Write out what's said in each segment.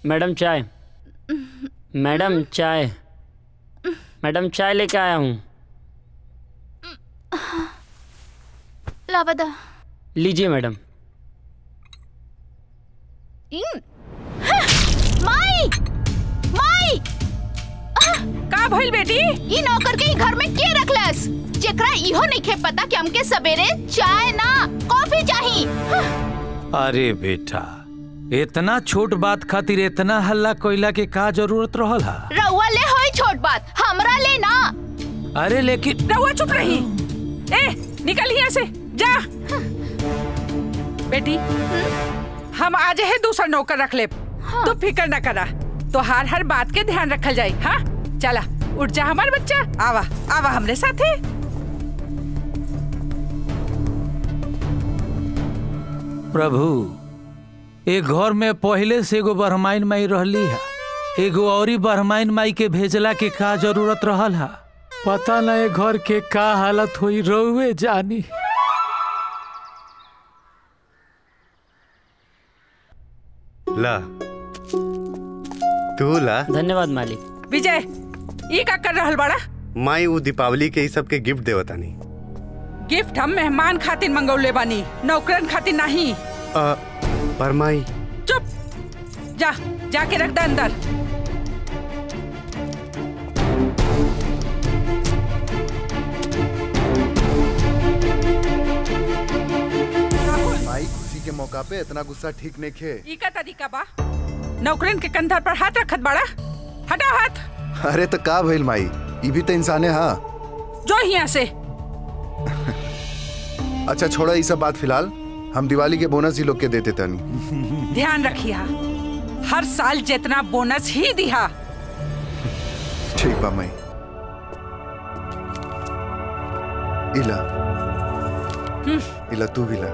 Madam चाय madam चाय madam चाय लेके आया हूँ लावदा लीजिए मैडम इन माई माई का भइल बेटी ई नौकर के ई घर में के रखलस जेकरा इहो नइखे पता कि हमके सवेरे चाय ना कॉफी चाही अरे बेटा इतना छोट बात खातिर इतना हल्ला कोयला के का जरूरत रहल हा रउआ ले होई छोट बात हमरा ले ना अरे लेकिन रहुआ चुप रही ए निकल यहाँ से जा बेटी हम आज है दूसरा नौकर रख ले तू फिक्र न करा तो हर हर बात के ध्यान रखल जाए हाँ चला उठ जा हमार बच्चा आवा आवा हमरे साथे प्रभु ए घर में पहले से एगो बरहमाइन माई रहली है एगो औरी बरहमाइन माई के भेजला के का जरूरत रहल हा पता न ए घर के का हालत हुई रहुए जानी ला तू ला धन्यवाद मालिक विजय ये का कर रहल बड़ा माई वो दीपावली के ही सबके गिफ्ट देवतानी गिफ्ट हम मेहमान खातिर मंगौले बानी नौकरन खातिर नहीं अ, पर माई चुप जा जाके रख दे अंदर भाई खुशी के मौका पे इतना गुस्सा ठीक नहीं खे ई का तरीका बा नौकरन के कंधर पर हाथ रखत बड़ा हटा हाथ अरे तो का भइल माई ये भी तो इंसान है हाँ जो यहाँ से अच्छा छोड़ा ये सब बात फिलहाल हम दिवाली के बोनस ही लोग के देते तनी ध्यान रखिया हर साल जितना बोनस ही दिया ठीक बा माई इला इला तू भी ला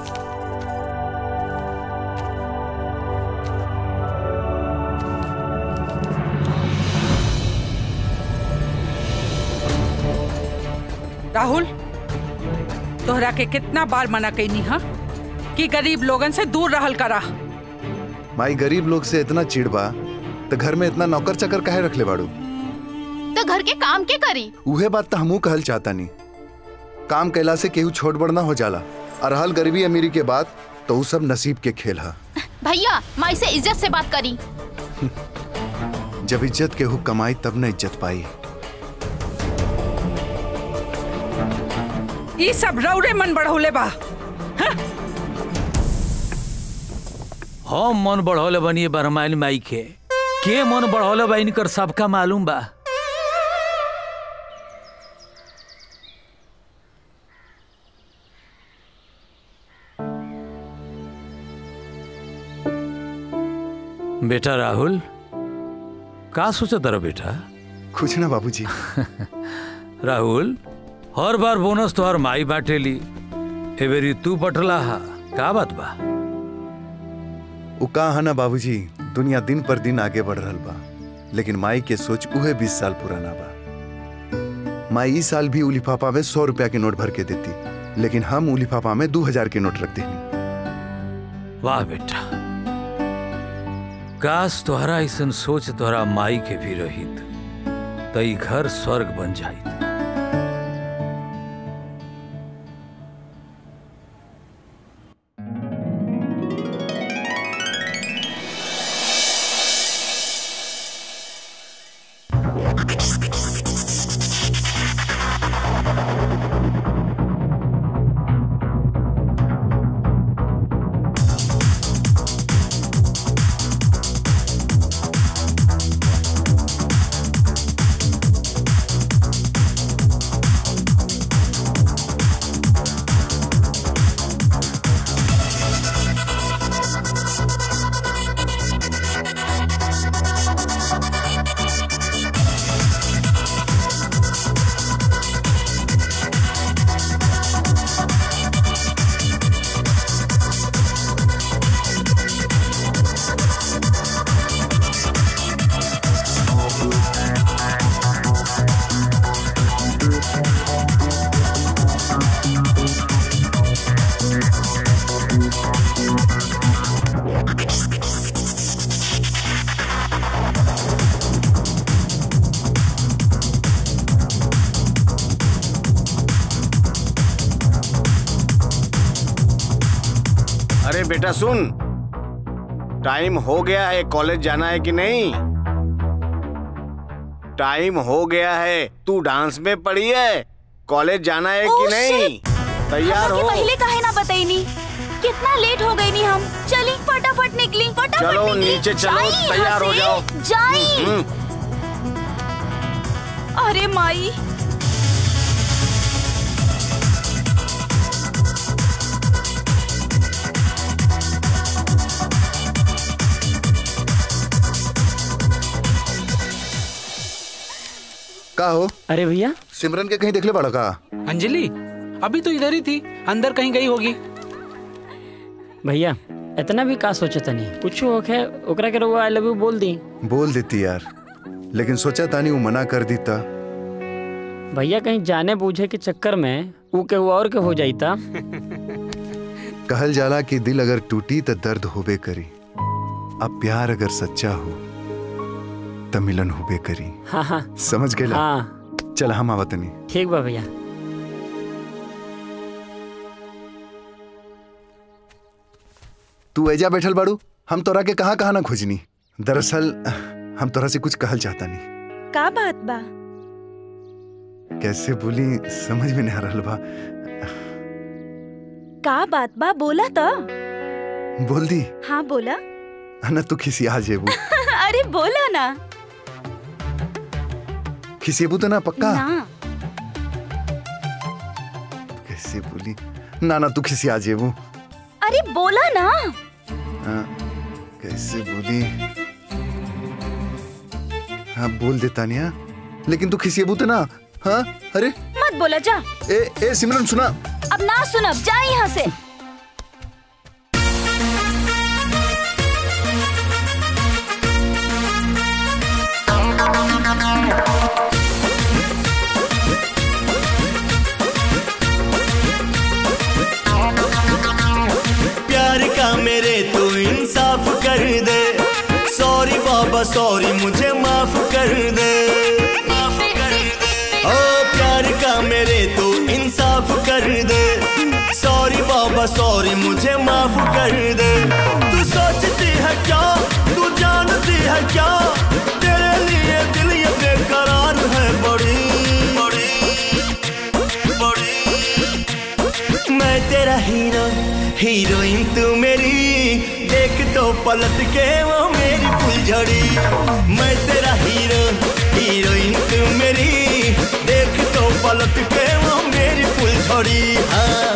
राहुल तोहरा के कितना बार मना कैनी हा कि गरीब लोगन से दूर रहल करा माई गरीब लोग से इतना चिढ़ बा तो घर में इतना नौकर चकर काहे रख ले बाड़ू तो घर के काम के करी उहे बात तो हमू कहल चाहता नहीं काम कैला से केहू छोट बड़ ना हो जाला और हल गरीबी अमीरी के बाद तो उ सब नसीब के खेल हा भैया माई से इज्जत से बात करी जब इज्जत केहू कमाई तब न इज्जत पाई ई सब रौरे मन बढ़ौले बा हम मन बढ़ौले बनिए बरहमाइन माई के के मन बढ़ौले बा इनकर सबका मालूम बा बेटा राहुल का सोचा तारा बेटा कुछ ना बाबूजी राहुल हर बार बोनस तो हर माई बाटेली एबेरी तू बटला हा का बात बा उ का है ना बाबूजी दुनिया दिन पर दिन आगे बढ़ रहल बा लेकिन माई के सोच उहे बीस साल पुराना बा माई इस साल भी उ लिफाफा में सौ रुपया के नोट भर के देती लेकिन हम उ लिफाफा में दो हजार के नोट रख देनी वाह बेटा काश तोहरा ऐसन सोच तोहरा माई के भी रहित त ई घर स्वर्ग बन जाइत अरे बेटा सुन टाइम हो गया है कॉलेज जाना है कि नहीं टाइम हो गया है तू डांस में पड़ी है कॉलेज जाना है कि Oh, नहीं तैयार हमके हो पहले काहे ना बताईनी कितना लेट हो गई नी हम चली फटाफट निकली फटाफट चलो, निकली। नीचे चलो, जाई यहाँ तैयार हो से, जाओ। जाई हम्म, अरे माई का हो अरे भैया सिमरन के कहीं देखले बड़ा का अंजलि अभी तो इधर ही थी अंदर कहीं गई होगी भैया इतना भी का सोचे तनी कुछ होखे ओकरा के रउआ आई लव यू बोल दी बोल देती यार लेकिन सोचा तानी वो मना कर दी ता भैया कहीं जाने बूझे के चक्कर में ऊ के और के हो जाईता कहल जाला कि दिल अगर टूटी तो दर्द होबे करी अब प्यार अगर सच्चा हो तो मिलन होबे करी हाँ हाँ समझ गए हाँ चल हम आवतनी ठीक बा भैया तू ऐजा बैठल बाड़ू हम तोरा के कहाँ कहाँ ना खोजनी दरअसल हम तोरा से कुछ कहल चाहता नहीं का बात बा कैसे बोली समझ में नहीं आ रहल बा का बात बा बोला तो बोल दी हाँ बोला ना तू खिसिया जेबू अरे बोला ना खिसियबू तो ना पक्का ना कैसे बोली ना ना तू खिसिया जेबू अरे बोला ना हाँ, कैसे बोली हाँ बोल देता नहीं हाँ लेकिन तू खिसियबू तो ना हाँ अरे मत बोला जा ए ए सिमरन सुना अब ना सुनब जा यहाँ से प्यार का मेरे तू इंसाफ कर दे सॉरी बाबा सॉरी मुझे माफ कर दे माफ कर दे ओ प्यार का मेरे तू इंसाफ कर दे सॉरी बाबा सॉरी मुझे माफ कर दे तू सोचती है क्या तू जानती है क्या तेरे लिए दिल ये बेकरार है बड़ी बड़ी बड़ी मैं तेरा हीरो हीरोइन तू मेरी देख तो पलट के वो मेरी फुलझड़ी मैं तेरा हीरो हीरोइन तू मेरी देख तो पलट के वो मेरी फुलझड़ी हाँ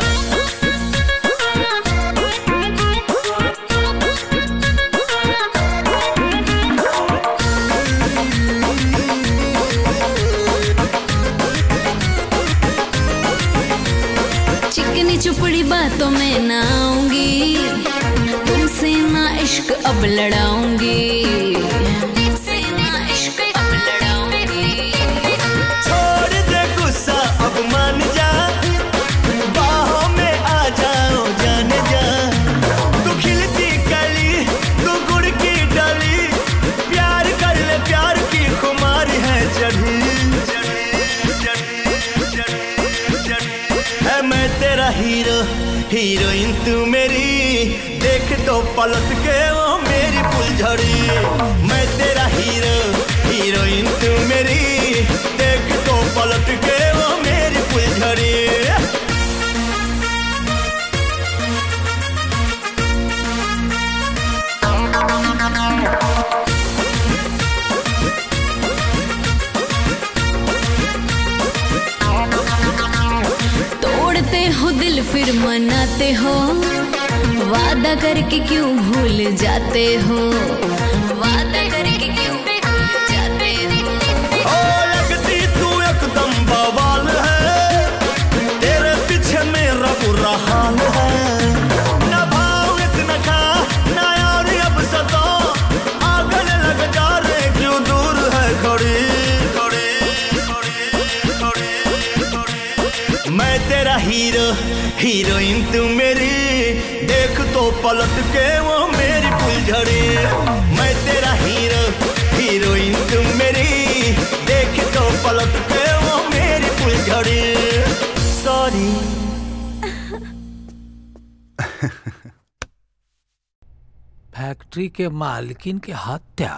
चिकनी चुपड़ी बातों में ना आऊंगी तुमसे ना इश्क अब लड़ाऊंगी तुमसे ना इश्क अब लड़ाऊंगी छोड़ दे गुस्सा अब मान जा बाहों में आ जाओ जाने जा तू खिलती कली तू गुड़ की डली प्यार कर ले प्यार की खुमारी है चढ़ी है मैं तेरा हीरो हीरोइन तू मेरी देख तो पलट के वो मेरी फुलझड़ी मैं तेरा हीरो हीरोइन तू मेरी देख तो पलट के वो मेरी फुलझड़ी तोड़ते हो दिल फिर मनाते हो वादा करके क्यों भूल जाते हो वादा करके क्यों भूल जाते हो ओ लगती तू एकदम बवाल है तेरे पीछे मेरा बुरा हाल है न भाव इतना खा न यार अब सतो आगल लग जा रे क्यों दूर है खड़ी खड़ी खड़ी खड़ी खड़ी मैं तेरा हीरो हीरोइन तू मेरी देख तो पलट के वो मेरी फुलझड़ी मैं तेरा हीरो हीरोइन तू मेरी देख तो पलट के वो मेरी फुलझड़ी सॉरी फैक्ट्री के मालकिन के हत्या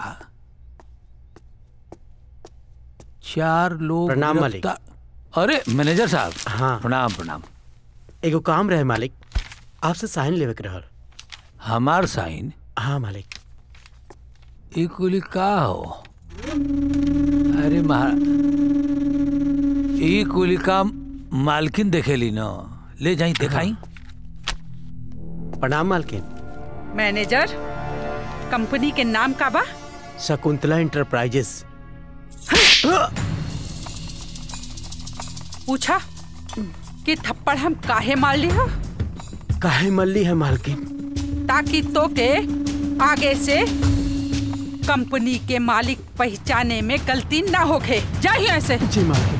चार लोग प्रणाम, मालिक। गिरफ्तार- अरे मैनेजर साहब हाँ प्रणाम प्रणाम एगो काम रहे मालिक आपसे साइन लेवे के रहल हमार साइन हाँ मालिक ई कुली का हो अरे महा ई कुली का मालकिन देखेली न ले जाई दिखाई प्रणाम मालकिन मैनेजर कंपनी के नाम का बा शकुंतला इंटरप्राइजेस पूछा कि थप्पड़ हम काहे मार ली हो काहे मल्ली है मालकिन ताकि तो के आगे से कंपनी के मालिक पहचाने में गलती ना होखे जाइए ऐसे जी मालकिन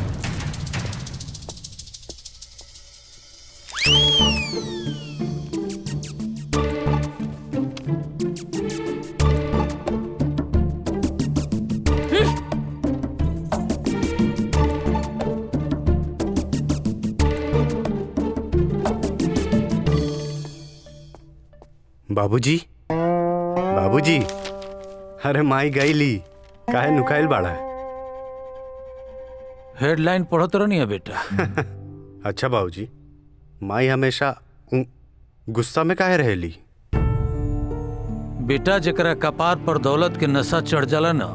बाबूजी बाबूजी अरे माई गईली काहे नुकाइल बाड़ा है हेडलाइन पढ़त रहनी है बेटा अच्छा बाबूजी माई हमेशा उ- गुस्सा में काहे रहेली बेटा जकरा कपार पर दौलत के नशा चढ़ जाला न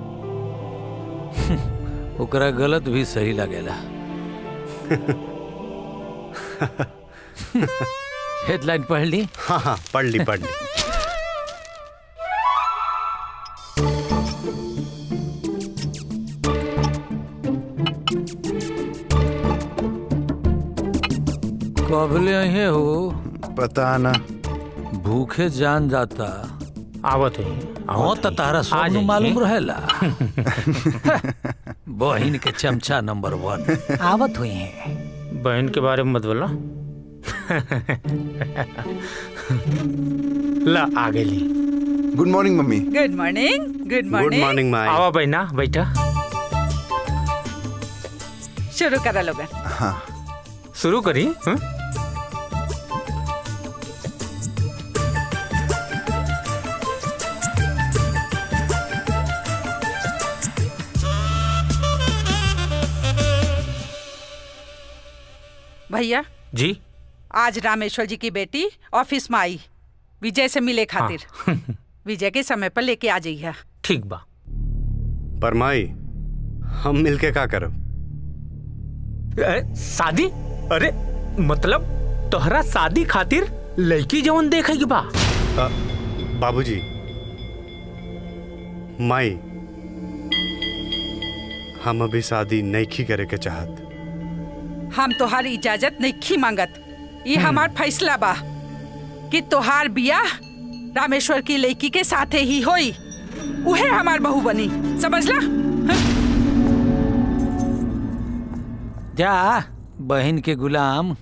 ओकरा गलत भी सही लगेला हेडलाइन पढ़ ली हाँ हाँ पढ़ ली पढ़ ली कबले अहे हो पता ना भूखे जान जाता आवत है हाँ तो तारा आ सब जाइए। मालूम रहेला बहिन के चमचा नंबर वन आवत हुई है बहन के बारे में मत बोला ला आ गई good morning mummy good morning good morning माई आवा बहना बैठा शुरू करा लोगन हाँ शुरू करी हाँ? भैया जी आज रामेश्वर जी की बेटी ऑफिस में आई विजय से मिले खातिर विजय के समय पर लेके आ जाइए ठीक बा पर माई हम मिलके का करब अरे, शादी अरे मतलब तोहरा शादी खातिर लड़की जवन देखेगी बा अ, बाबूजी माई हम अभी शादी नहीं करे के चाहत हम तोहार इजाजत नहीं मांगत ये हमार फैसला बा कि तोहार बियाह रामेश्वर की लड़की के साथे ही होई उहे हमार बहू बनी समझला जा बहन के गुलाम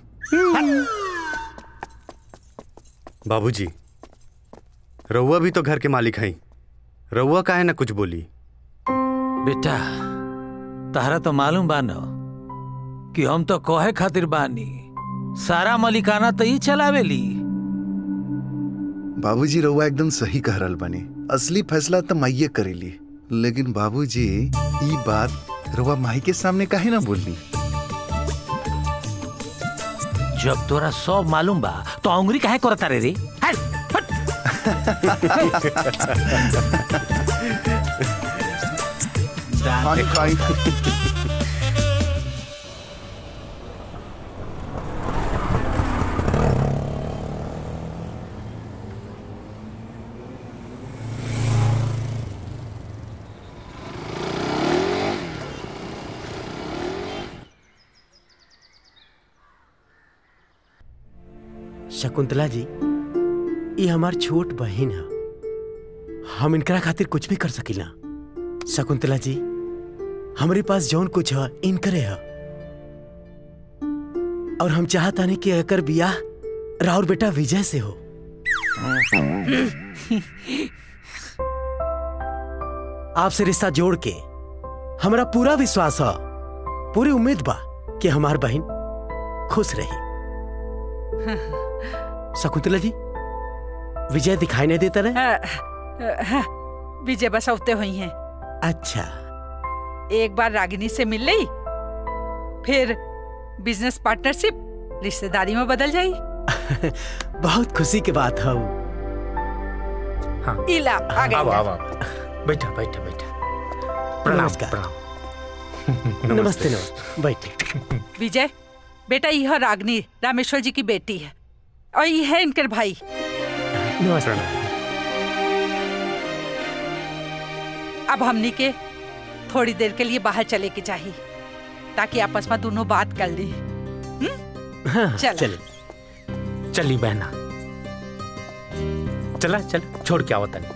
बाबूजी रउआ भी तो घर के मालिक हैं रउआ काहे ना कुछ बोली बेटा तारा तो मालूम बानो कि हम तो कहे खातिर बानी सारा मलिकाना तो ही चलावेली बाबूजी रउआ एकदम सही कह रहल बानी असली फैसला तो माइये करेली लेकिन बाबूजी ई बात रउआ माई के सामने काहे ना बोलनी जब तोरा सब मालूम बा तो अंगुरी काहे करता रे रे हट, खाई खाई शकुंतला जी ये हमार छोट बहन है हम इनकरा खातिर कुछ भी कर सकीला शकुंतला जी हमारे पास जौन कुछ है इनकरे है और हम चाहता नहीं कि एकर बियाह राउर बेटा विजय से हो आपसे रिश्ता जोड़ के हमारा पूरा विश्वास है पूरी उम्मीद बा कि हमार बहन खुश रही शकुंतला जी विजय दिखाई नहीं देता रहे अ, अ, विजय बसौते हुई हैं अच्छा एक बार रागिनी से मिल ली फिर बिजनेस पार्टनरशिप रिश्तेदारी में बदल जाई बहुत खुशी की बात है हाँ इला आ गई आओ आओ आओ बैठा बैठा बैठा प्रणाम नमस्कार। प्रणाम नमस्ते नमस्ते बैठे विजय बेटा यह रागनी रामेश्वर जी की बेटी है और यह है इनकर भाई नमस्ते अब हमनी के थोड़ी देर के लिए बाहर चले के चाहिए ताकि आपस में दोनों बात कर ली हाँ, चलो। चलिए चली बहना चला चल छोड़ के आओ तनी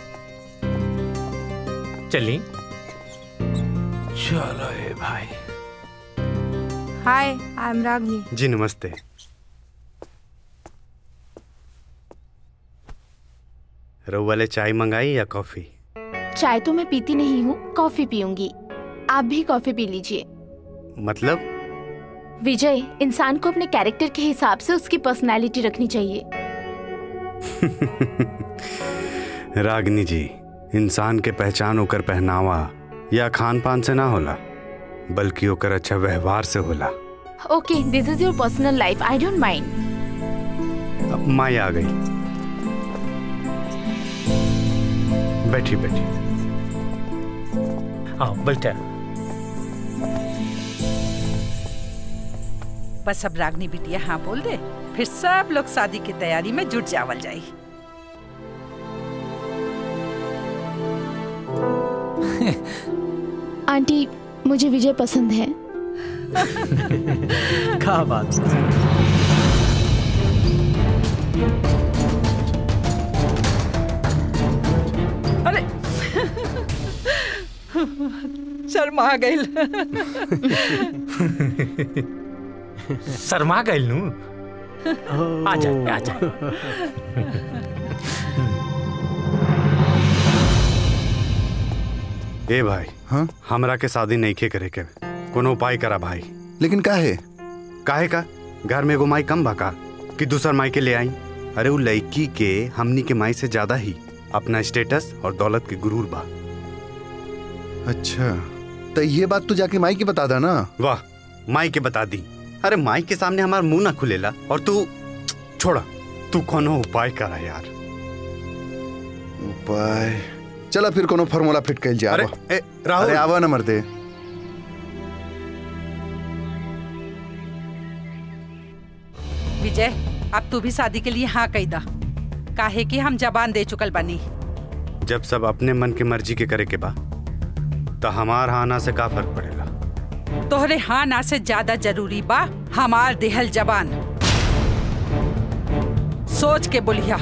चली चलो ए भाई हाय आई एम रागनी जी नमस्ते रउआ ले चाय मंगाई या कॉफी चाय तो मैं पीती नहीं हूँ कॉफी पीऊंगी आप भी कॉफी पी लीजिए मतलब विजय इंसान को अपने कैरेक्टर के हिसाब से उसकी पर्सनालिटी रखनी चाहिए रागनी जी इंसान के पहचान ओकर पहनावा या खान पान से ना होला बल्कि ओकर अच्छा व्यवहार से होला okay this is your personal life I don't mind अब माई आ गई बैठी बैठी आओ बैठा बस अब रागनी बिटिया हाँ बोल दे फिर सब लोग शादी की तैयारी में जुट जावल जाई आंटी मुझे विजय पसंद है क्या बात अरे शर्मा गई शर्मा गइल नू आ जा आ जा ए भाई हाँ हमरा के शादी नहीं खे करे के कोनो उपाय करा भाई लेकिन का है काहे का घर में एगो माई कम बका कि दूसर माई के ले आई अरे वो लड़की के हमनी के माई से ज्यादा ही अपना स्टेटस और दौलत के गुरूर बा अच्छा तो ये बात तू जाके माई की बता दा ना वाह माई के बता दी अरे माई के सामने हमार मुंह ना खुलेला और तू छोड़ा तू कोनो उपाय करा यार उपाय चला फिर कोनो फार्मूला फिट कैल जा अरे आवा। ए, राहुल अरे आवा ना मर्दे विजय अब तू भी शादी के लिए हाँ कही दा काहे कि हम जबान दे चुकल बनी जब सब अपने मन के मर्जी के करे के बा तो हमार हाना से का फर्क पड़ेगा तोहरे हाँ ना से ज्यादा जरूरी बा हमार देहल जबान सोच के बोलिया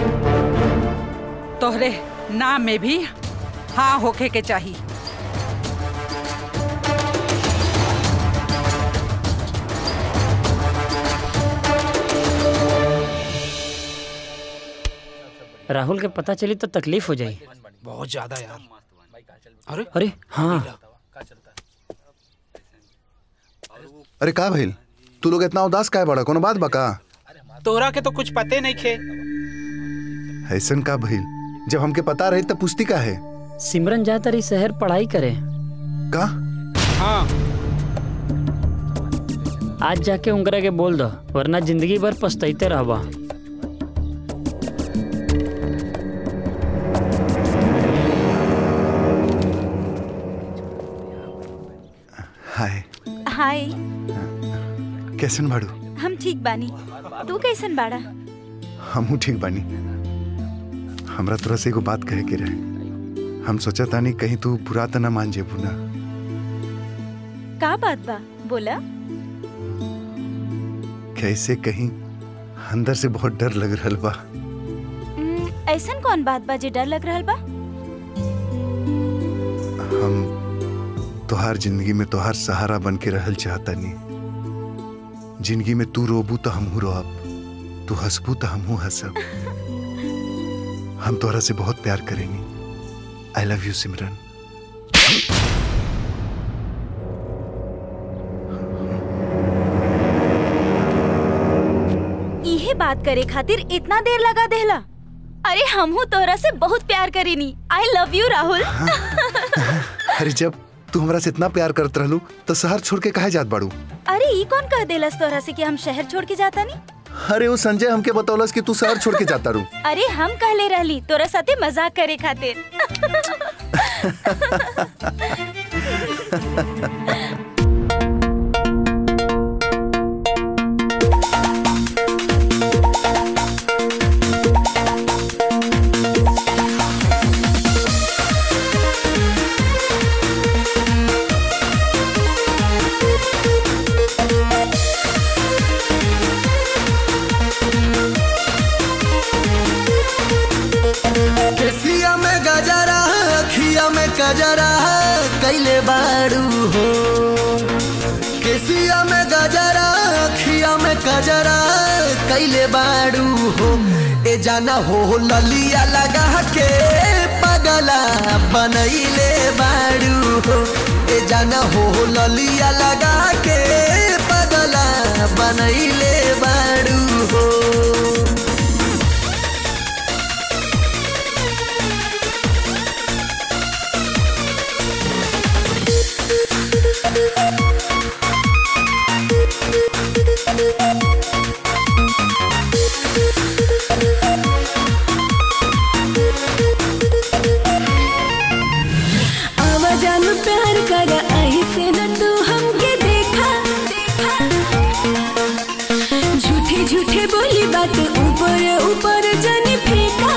तोहरे नाम में भी हाँ होखे के चाहिए राहुल के पता चली तो तकलीफ हो जाए बहुत ज्यादा यार अरे अरे हाँ अरे का भइल तू लोग इतना उदास काहे बड़ा कोनो बात बका तोहरा के तो कुछ पते नहीं खे ऐसन का भइल जब हमके पता रही तब पूछती का है सिमरन जा तरी शहर पढ़ाई करे का हाँ आज जाके उनकरा के बोल दो वरना जिंदगी भर पछताइते रहबा हाय हाय कैसन बाड़ू हम ठीक बानी तू कैसन बाड़ा हमहू ठीक बानी हमरा तोरा से एगो बात कहे के रहे हम सोचा तानी कहीं तू बुरा त ना मान जेबू ना का बात बा बोला कैसे कहीं अंदर से बहुत डर लग रहल बा हम्म, ऐसन कौन बात बा जे डर लग रहल बा हम तोहार जिंदगी में तोहार सहारा बन के रहल चाहतानी जिंदगी में तू रोबू तो हमहू रोब तू हंसबू तो हमहू हंसब हम तोहरा से बहुत प्यार करेंगे आई लव यू सिमरन इहे बात करे खातिर इतना देर लगा देहला अरे हमहू तोहरा से बहुत प्यार करीनी आई लव यू राहुल अरे जब तू हमरा से इतना प्यार करत रहलू तो शहर छोड़ के काहे जात बाड़ू अरे ई कौन कह देलस तोहरा से कि हम शहर छोड़ के जाता नहीं अरे वो संजय हमके बतौलस कि तू शहर छोड़ के जाता रू अरे हम कहले रहली तोरा साथे मजाक करे खातिर केसिया में गजरा अखिया में कजरा कैले बाड़ू हो केसिया में गजरा अखिया में कजरा कैले बाड़ू हो ए जाना हो ललिया लगा के पगला बनैले बाड़ू हो ए जाना हो ललिया लगा के पगला बनैले बाड़ू हो आवाजान प्यार कर ऐसे न तू हमके देखा झूठे झूठे बोली बात ऊपर ऊपर जानी फेंका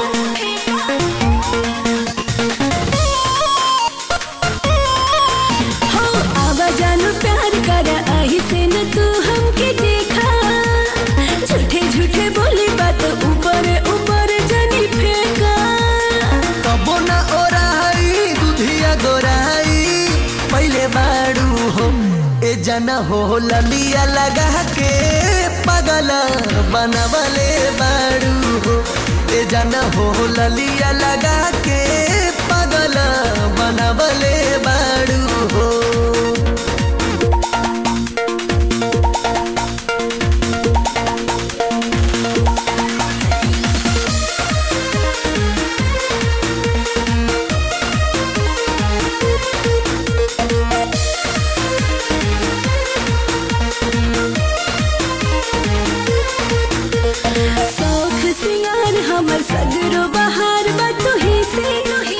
हो आवाजान प्यार कर ऐसे न तू हमके देखा झूठे झूठे बोली बात ऊपर ऊपर जानी फेंका कबो न ओराई दुधिया गोराई पहले बाड़ू हो ए जना हो ललिया लगा के पगला बनवले बाड़ू हो ए जना हो ललिया लगा के पगला बनवले बाड़ू हो शौख सिंगार हमर सगरो बहार बा तुही से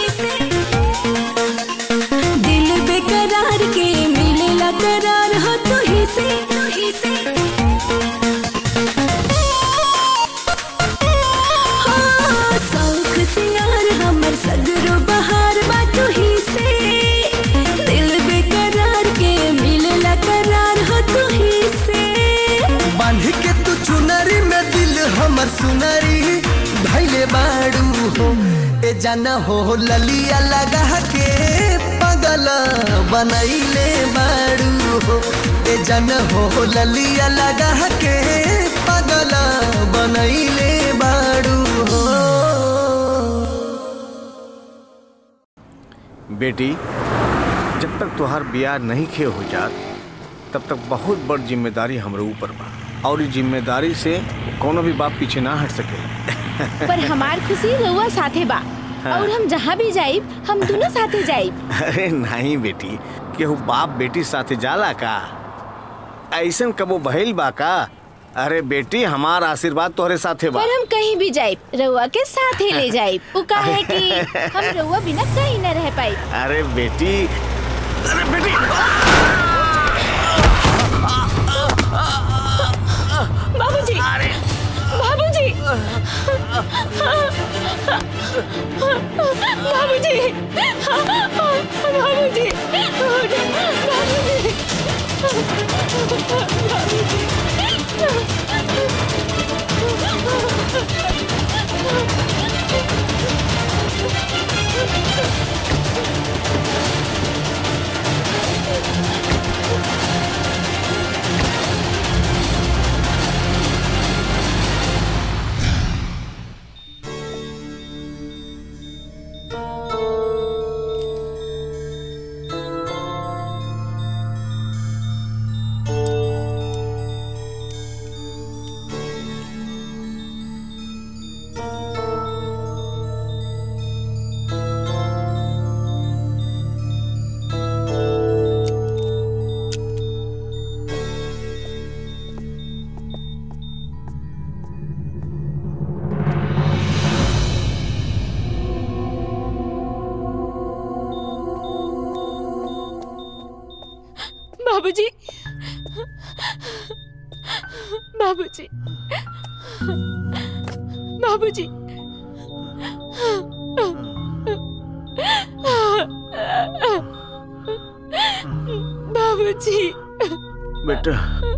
दिल बेकरार के मिलेला करार हो तुही से हाँ, शौख सिंगार हमर सगरो बहार बा तुही से दिल बेकरार के मिलेला करार हो तुही से बांध के तू चुनरी में दिल हमर सुनरी धैले बाड़ू हो ए जाना हो ललिया लगा के पगल बनैले बाड़ू हो ए जाना हो ललिया लगा के पगल बनैले बाड़ू हो बेटी जब तक तुहार बियाह नहीं खे हो जात तब तक बहुत बड़ जिम्मेदारी हमरे ऊपर बा और इस जिम्मेदारी से कोनो भी बाप पीछे ना हट सके पर हमार खुशी रउआ साथे बा हाँ। और हम जहाँ भी जाइब हम दोनों साथे जाइब अरे नहीं बेटी केहू बाप बेटी साथे जाला का ऐसन कबो भइल बा का अरे बेटी हमार आशीर्वाद तोहरे साथे बा पर हम कहीं भी जाइब रउआ के साथे ले जाइब उ का है कि हम रउआ बिना कहीं न रह पाई अरे बेटी अरे बेटी बाबूजी बाबूजी बाबूजी बाबूजी बाबूजी बाबूजी बाबूजी बाबूजी बेटा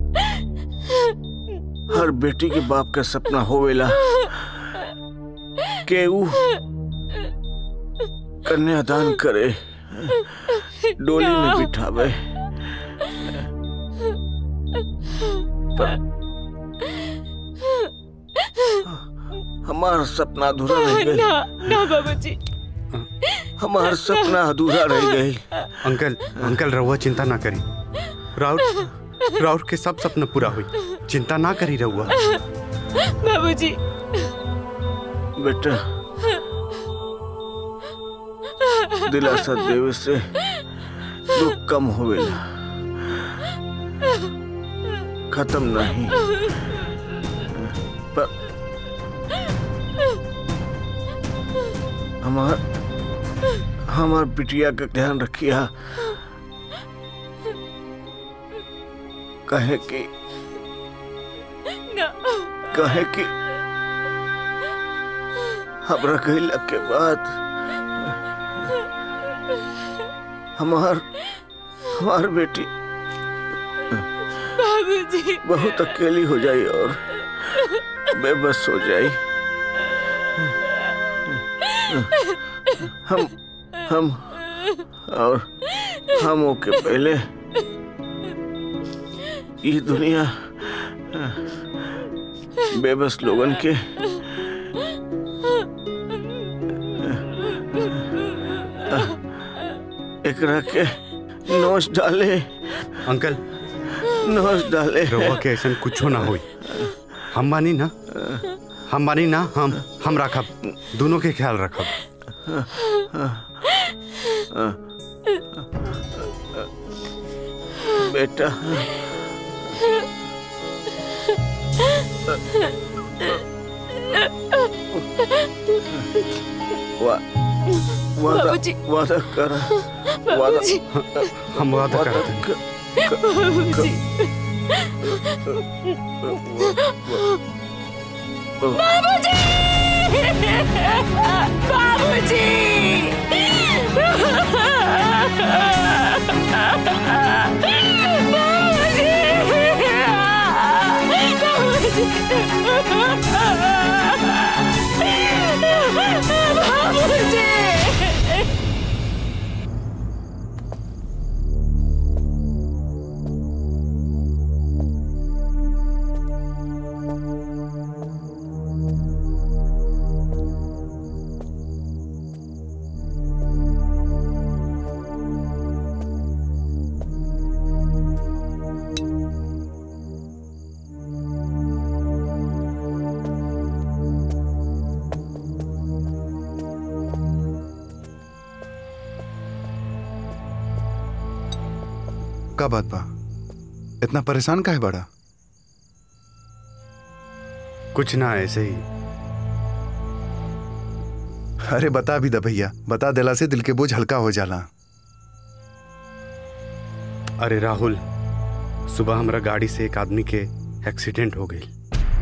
हर बेटी के बाप का सपना होवेला के ऊ कन्यादान करे डोली में बिठावे पर हमार सपना अधूरा रह गई ना ना बाबूजी हमार सपना अधूरा रह गई अंकल अंकल रहुआ चिंता ना करी राउर राउर के सब सपना पूरा हुई चिंता ना करी रहुआ बाबूजी बेटा दिलासा देवे से दुख कम होवेला खत्म नहीं पर हमार हमार बिटिया का ध्यान रखिया कहे कि ना कहे कि हमरा कहला के बाद हमार हमार बेटी बाबूजी बहुत अकेली हो जाई और बेबस हो जाई हम हम और हम के पहले ये दुनिया बेबस लोगन के एकरा के नोच डाले अंकल नोच डाले रहुआ के ऐसा कुछ ना हुई हम बानी ना हम बानी ना हम हम रखब दोनों के ख्याल रखब बेटा वा वादा बाबूजी। वादा कर वादा बाबूजी। हम वादा वादा करते हैं कर- बाबूजी बाबूजी बाबूजी बाबूजी का बात बा इतना परेशान का है बड़ा कुछ ना ऐसे ही अरे बता भी दा भैया बता देला से दिल के बोझ हल्का हो जाला अरे राहुल सुबह हमरा गाड़ी से एक आदमी के एक्सीडेंट हो गई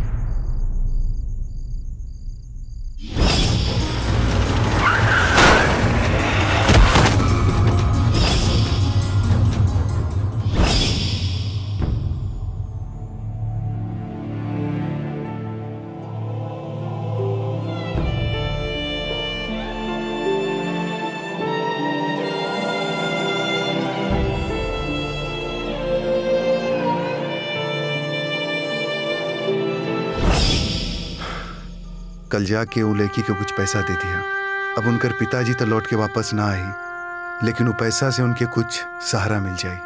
कल जाके वो लड़की के कुछ पैसा दे दिया अब उनकर पिताजी तो लौट के वापस ना आई लेकिन वो पैसा से उनके कुछ सहारा मिल जाए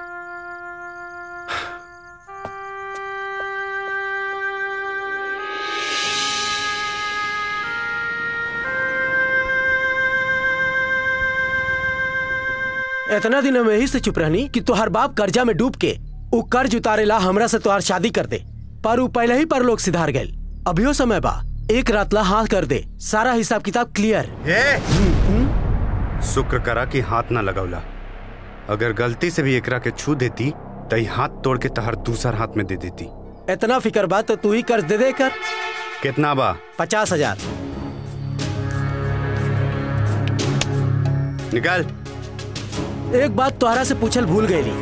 इतना दिन हम यही से चुप रहनी कि तोहर बाप कर्जा में डूब के उ कर्ज उतारेला हमरा से तोहार शादी कर दे पर उ पहले ही पर लोग सिधार गए अभियो समय बा एक रात ला हाथ कर दे सारा हिसाब किताब क्लियर शुक्र करा कि हाथ ना लगौला अगर गलती से भी एकरा के छू देती तो ई हाथ तोड़ के तहर दूसर हाथ में दे देती इतना फिक्र बा तो तू ही कर्ज दे दे कर कितना बा पचास हजार निकाल एक बात तोहरा से पूछल भूल गई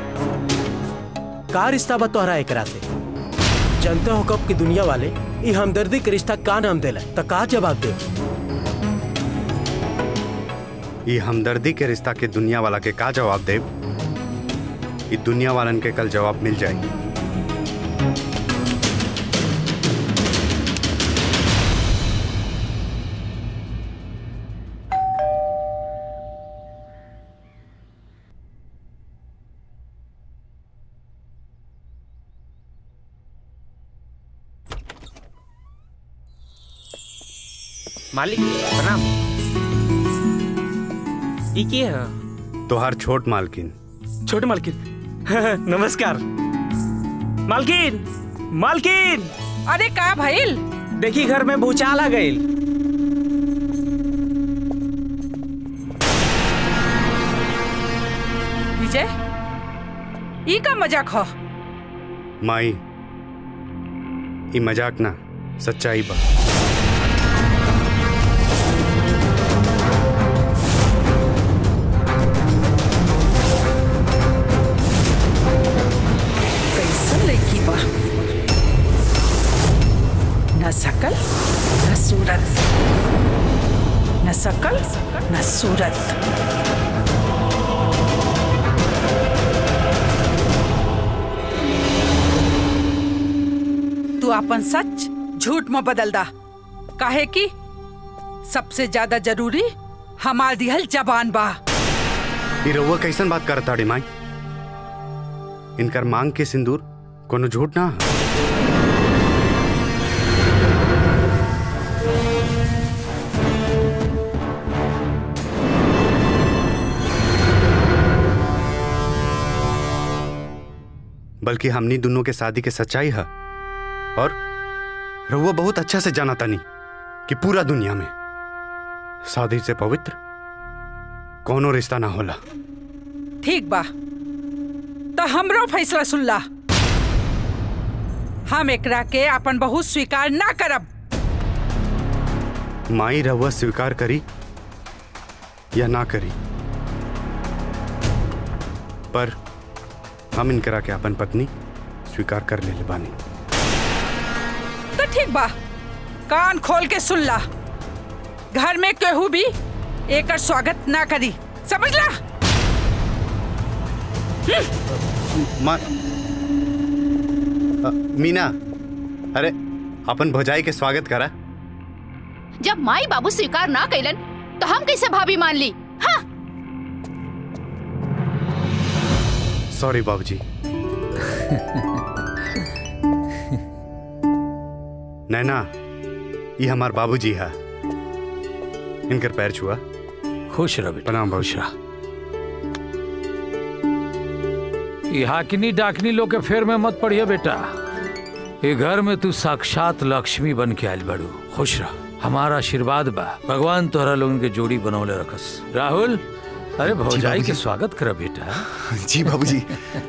का रिश्ता बा तोहरा एकरा से जानते हो कब की दुनिया वाले ई हमदर्दी के रिश्ता का नाम देला तो का जवाब दे ये हमदर्दी के रिश्ता के दुनिया वाला के का जवाब दे ये दुनिया वालन के कल जवाब मिल जाएगी मालिक प्रणाम ई के है तोहार छोट मालकिन छोटे मालकिन नमस्कार मालकिन मालकिन अरे का भइल देखी घर में भूचाल आ गई विजय ई का मजाक हो माई ये मजाक ना सच्चाई बा कैसन लड़की बा न सकल न सूरत न सकल न सूरत तू अपन सच झूठ में बदल दा काहे कि सबसे ज्यादा जरूरी हमार दिहल जबान बा ये रउआ कैसन बात करत ताड़ी माई इनकर मांग के सिंदूर कोनो झूठ ना है। बल्कि हमनी दोनों के शादी के सच्चाई है और रउआ बहुत अच्छा से जाना तानी कि पूरा दुनिया में शादी से पवित्र कोनो रिश्ता ना होला ठीक बा तो हमरो फैसला सुन ला हम एकरा के अपन बहू स्वीकार ना करब माई रहुआ स्वीकार करी या ना करी पर हम इनकरा के अपन पत्नी स्वीकार कर ले बानी तो ठीक बा कान खोल के सुन ला घर में केहू भी एकर स्वागत ना करी समझ ला मा अ, मीना अरे अपन भौजाई के स्वागत करा जब माई बाबू स्वीकार ना कैलन तो हम कैसे भाभी मान ली हाँ सॉरी बाबूजी नैना ये हमार बाबूजी है इनकर पैर छुआ खुश रह बेटा प्रणाम खुश रह ये हाकिनी डाकनी लोग के फेर में मत पड़िए बेटा ये घर में तू साक्षात लक्ष्मी बन के आयल बड़ू खुश रह हमारा आशीर्वाद बा भगवान तोहरा लोगन के जोड़ी बनौले रखस राहुल अरे भौजाई बाबूजी। के स्वागत कर बेटा जी बाबूजी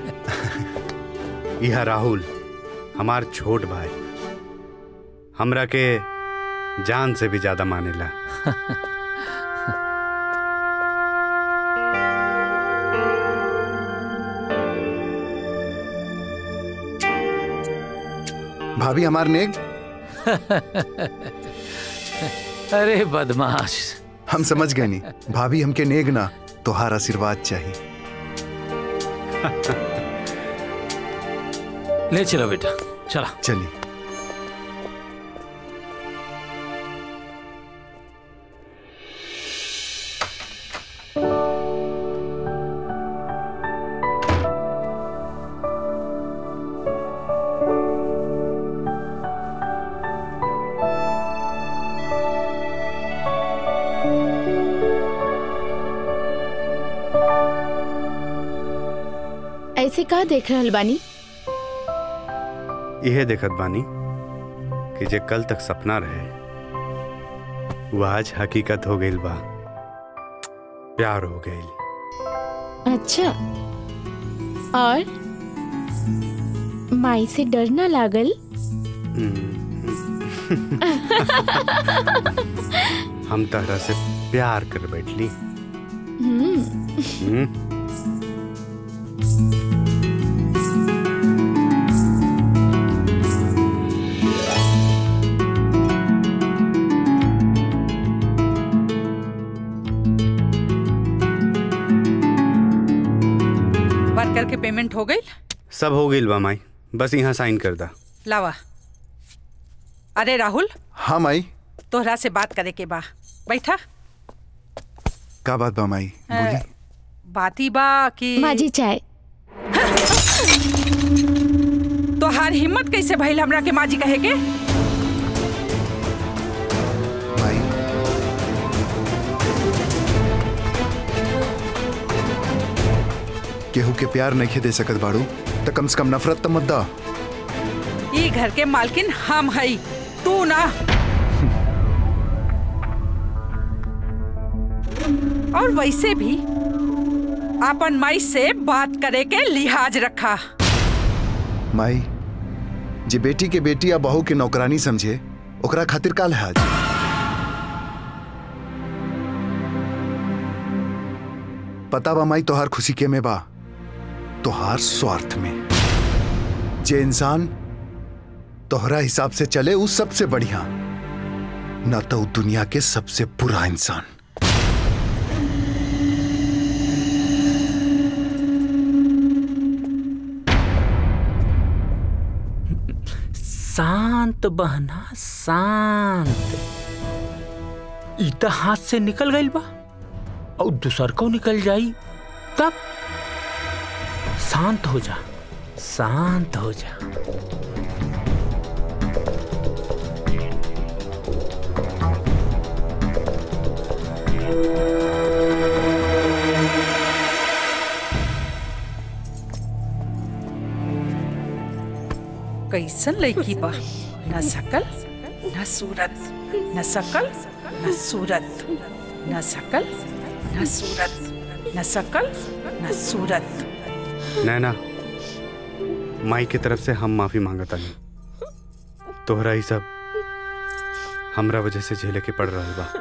यह राहुल हमार छोट भाई हमरा के जान से भी ज्यादा मानेला भाभी हमार नेक अरे बदमाश हम समझ गए नहीं भाभी हमके नेग ना तोहार आशीर्वाद चाहिए ले चलो बेटा चला चलिए ऐसे का देख रहल बानी यह देखत बानी कि जे कल तक सपना रहे वो आज हकीकत हो गई बा प्यार हो गई अच्छा और माई से डर ना लागल हम तहरा से प्यार कर बैठली हम्म, हम्म? वर्कर के पेमेंट हो गई सब हो गई बा माई बस यहाँ साइन कर दा लावा अरे राहुल हाँ माई तोहरा से बात करे के बा बैठा का बात बा माई अ, बाती बा कि माजी चाय तोहार हिम्मत कैसे भइल हमरा के माजी कहे के केहू के प्यार नहीं दे सकत बाड़ू तो कम से कम नफरत तो मत दा ई घर के मालकिन हम हई तू ना और वैसे भी अपन माई से बात करे के लिहाज रखा माई जे बेटी के बेटी या बहू के नौकरानी समझे ओकरा खातिर का लिहाज पता बा माई तोहार खुशी के में बा तोहार स्वार्थ में जे इंसान तोहरा हिसाब से चले उस सबसे बढ़िया न तो उ दुनिया के सबसे बुरा इंसान शांत बहना शांत ई त हाथ से निकल गई बा और दूसर को निकल जाई तब शांत हो जा शांत हो जा कैसन लड़की बा न सकल न सूरत न सकल न सूरत न सकल न सूरत न सकल न सूरत नैना माई की तरफ से हम माफी मांगता नहीं तोहरा ही सब हमरा वजह से झेले के पड़ रहा बा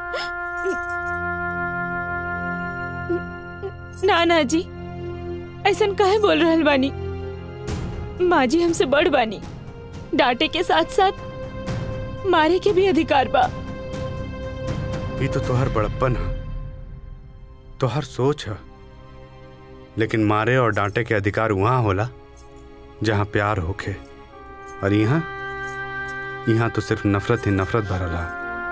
ना ना जी ऐसन काहे बोल रहल बानी माँ जी हमसे बड़ बानी डांटे के साथ साथ मारे के भी अधिकार बा ये तो तोहर बड़प्पन है तोहर सोच है लेकिन मारे और डांटे के अधिकार वहां होला जहां प्यार होखे और यहाँ यहाँ तो सिर्फ नफरत ही नफरत भरल है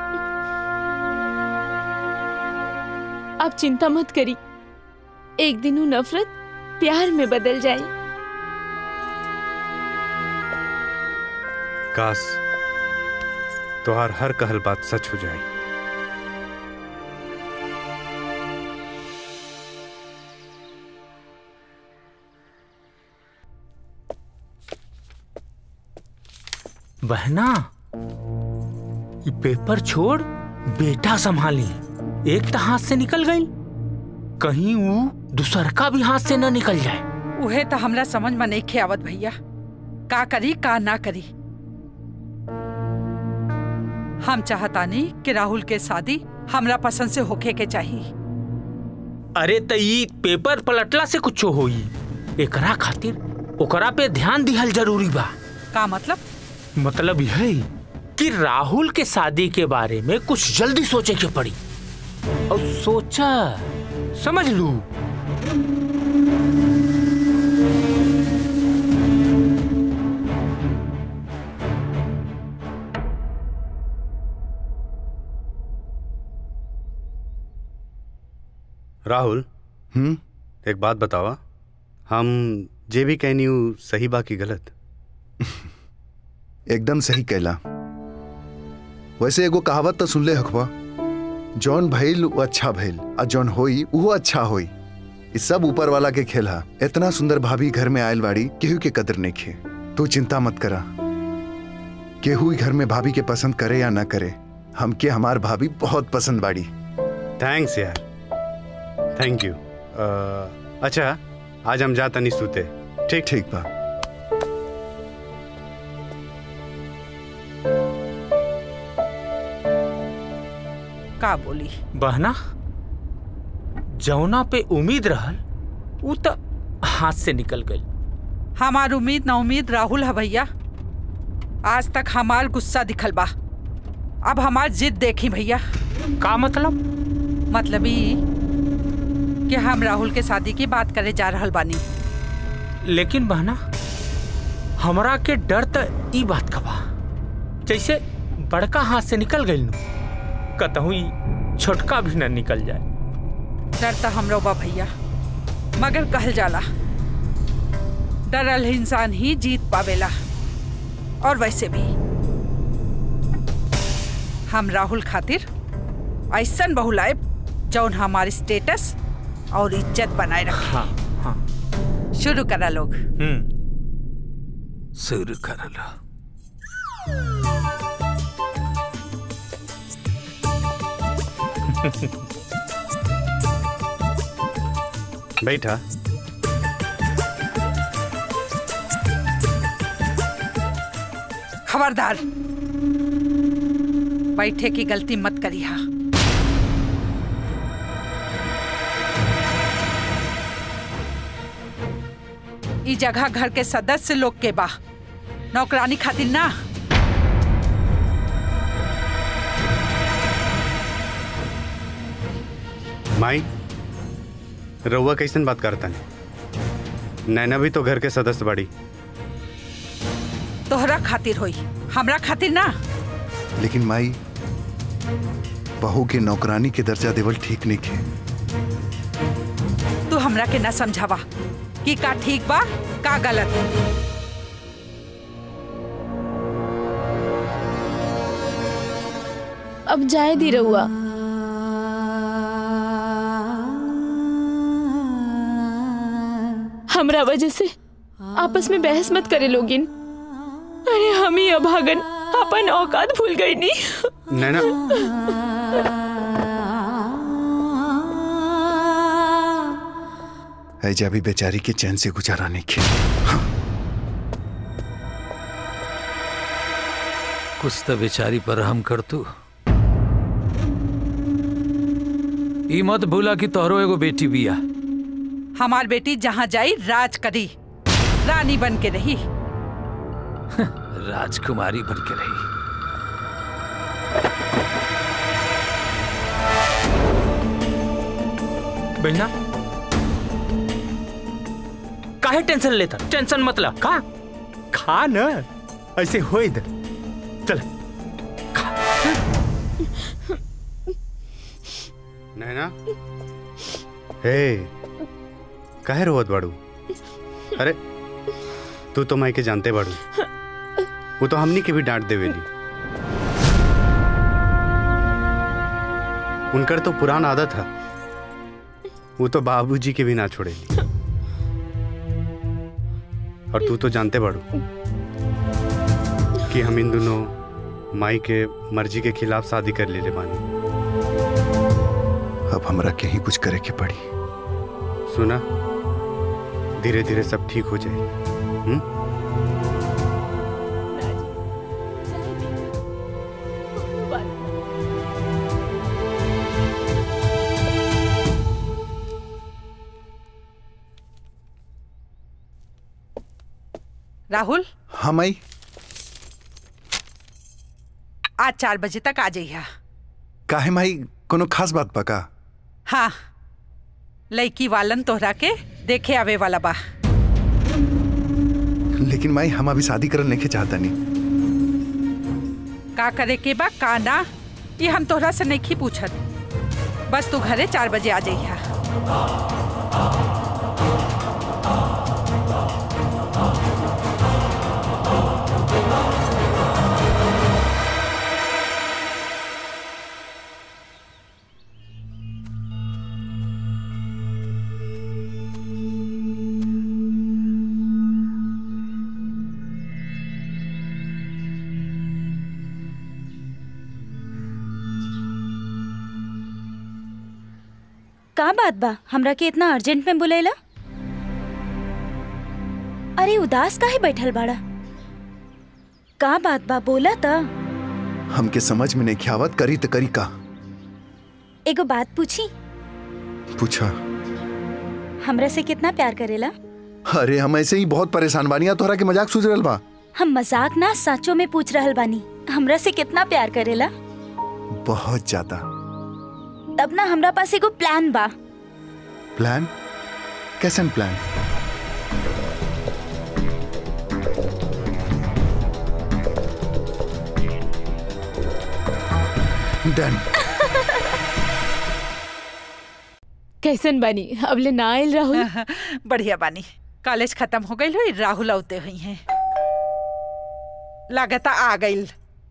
आप चिंता मत करी एक दिन वो नफरत प्यार में बदल जाए काश तोहार हर कहल बात सच हो जाए बहना ये पेपर छोड़ बेटा संभाली एक तो हाथ से निकल गई कहीं वो दूसर का भी हाथ से न निकल जाए उहे तो हमरा समझ में नहीं खे आवत भैया का करी का ना करी हम चाहतानी कि राहुल के शादी हमरा पसंद से होखे के चाहिए अरे त ई पेपर पलटला से कुछ होई एकरा खातिर ओकरा पे ध्यान दिहल जरूरी बा का मतलब मतलब यह कि राहुल के शादी के बारे में कुछ जल्दी सोचे के पड़ी और सोचा समझ लू राहुल हम्म एक बात बतावा हम जे भी कहनी हूँ सही बा की गलत एकदम सही कहला वैसे एगो कहावत तो सुन ले हकबा जौन भइल वो अच्छा भइल आ जौन होई वो अच्छा होई ई सब ऊपर वाला के खेल हा इतना सुंदर भाभी घर में आयल बाड़ी केहू के कदर नहीं खे तू चिंता मत करा केहू ही घर में भाभी के पसंद करे या ना करे हमके हमार भाभी बहुत पसंद बाड़ी थैंक्स यार थैंक यू अच्छा आज हम जाता नहीं सूते ठीक ठीक बा का बोली बहना जौना पे उम्मीद रहल उ त हाथ से निकल गई हमार उम्मीद ना उम्मीद राहुल है भैया आज तक हमार गुस्सा दिखल बा अब हमार जिद देखी भैया का मतलब मतलब ई कि हम राहुल के शादी की बात करे जा रहल बानी लेकिन बहना हमरा के डर त ई बात का बा जैसे बड़का हाथ से निकल गई कतहु ई छोटका भी न निकल जाए डर तो हमरो बा भैया मगर कहल जाला डरल इंसान ही जीत पावेला और वैसे भी हम राहुल खातिर ऐसन बहू लाए जौन हमारे स्टेटस और इज्जत बनाए रखे हाँ हाँ शुरू करा लोग शुरू कर लो बैठा खबरदार बैठे की गलती मत करिया ई जगह घर के सदस्य लोग के बा नौकरानी खातिर ना माई रउआ कैसन बात करता है नैना भी तो घर के सदस्य बड़ी तोहरा खातिर होई हमरा खातिर ना लेकिन माई बहू के नौकरानी के दर्जा देवल ठीक नहीं खे तू हमरा के ना समझावा कि का ठीक बा का गलत अब जाए दी रहुआ हमरा वजह से आपस में बहस मत करे लोगिन अरे हम ही अभागन अपन औकात भूल गई नी नैना ऐजा भी बेचारी के चैन से गुजारा नहीं खे कुछ तो बेचारी पर हम कर तू ई मत भूला कि तोहरो एगो बेटी बिया हमार बेटी जहाँ जाई राज करी रानी बन के रही राजकुमारी बन के रही बहना काहे टेंशन लेता टेंशन मतलब का खा न ऐसे होई दे चल नैना हे काहे रोवत बाड़ू अरे तू तो माई के जानते बाड़ू वो तो हमनी के भी डांट देवेली उनकर तो पुरान आदत है वो तो बाबूजी के भी ना छोड़ेली और तू तो जानते बाड़ू कि हम इन दोनों माई के मर्जी के खिलाफ शादी कर ले बानी अब हमरा के ही कुछ करे के पड़ी सुना धीरे धीरे सब ठीक हो जाए हुँ? राहुल हाँ माई आज चार बजे तक आ जाइया काहे माई कोनो खास बात पका हाँ लड़की वालन तोहरा के देखे आवे वाला बा लेकिन माई हम अभी शादी करल नहीं चाहता नहीं का करे के बा का ना ये हम तोहरा से नहीं पूछत बस तू घरे चार बजे आ जाइया का बात बा हमरा के इतना अर्जेंट में बुलेला अरे उदास काहे बैठल बाड़ा का बात बा बोला त हमके समझ में नहीं ख्यावत करी तो करी का एगो बात पूछी पूछा हमरा से कितना प्यार करेला अरे हम ऐसे ही बहुत परेशान बानी आ तोहरा के मजाक सूझ रहल बा हम मजाक ना सचो में पूछ रहल बानी हमरा से कितना प्यार करेला बहुत ज्यादा तब ना हमरा पास एगो प्लान बा प्लान कैसन प्लान डन कैसन बानी अबले ना आयल राहुल बढ़िया बानी कॉलेज खत्म हो गई हुई राहुल औते हुई हैं लागता आ गई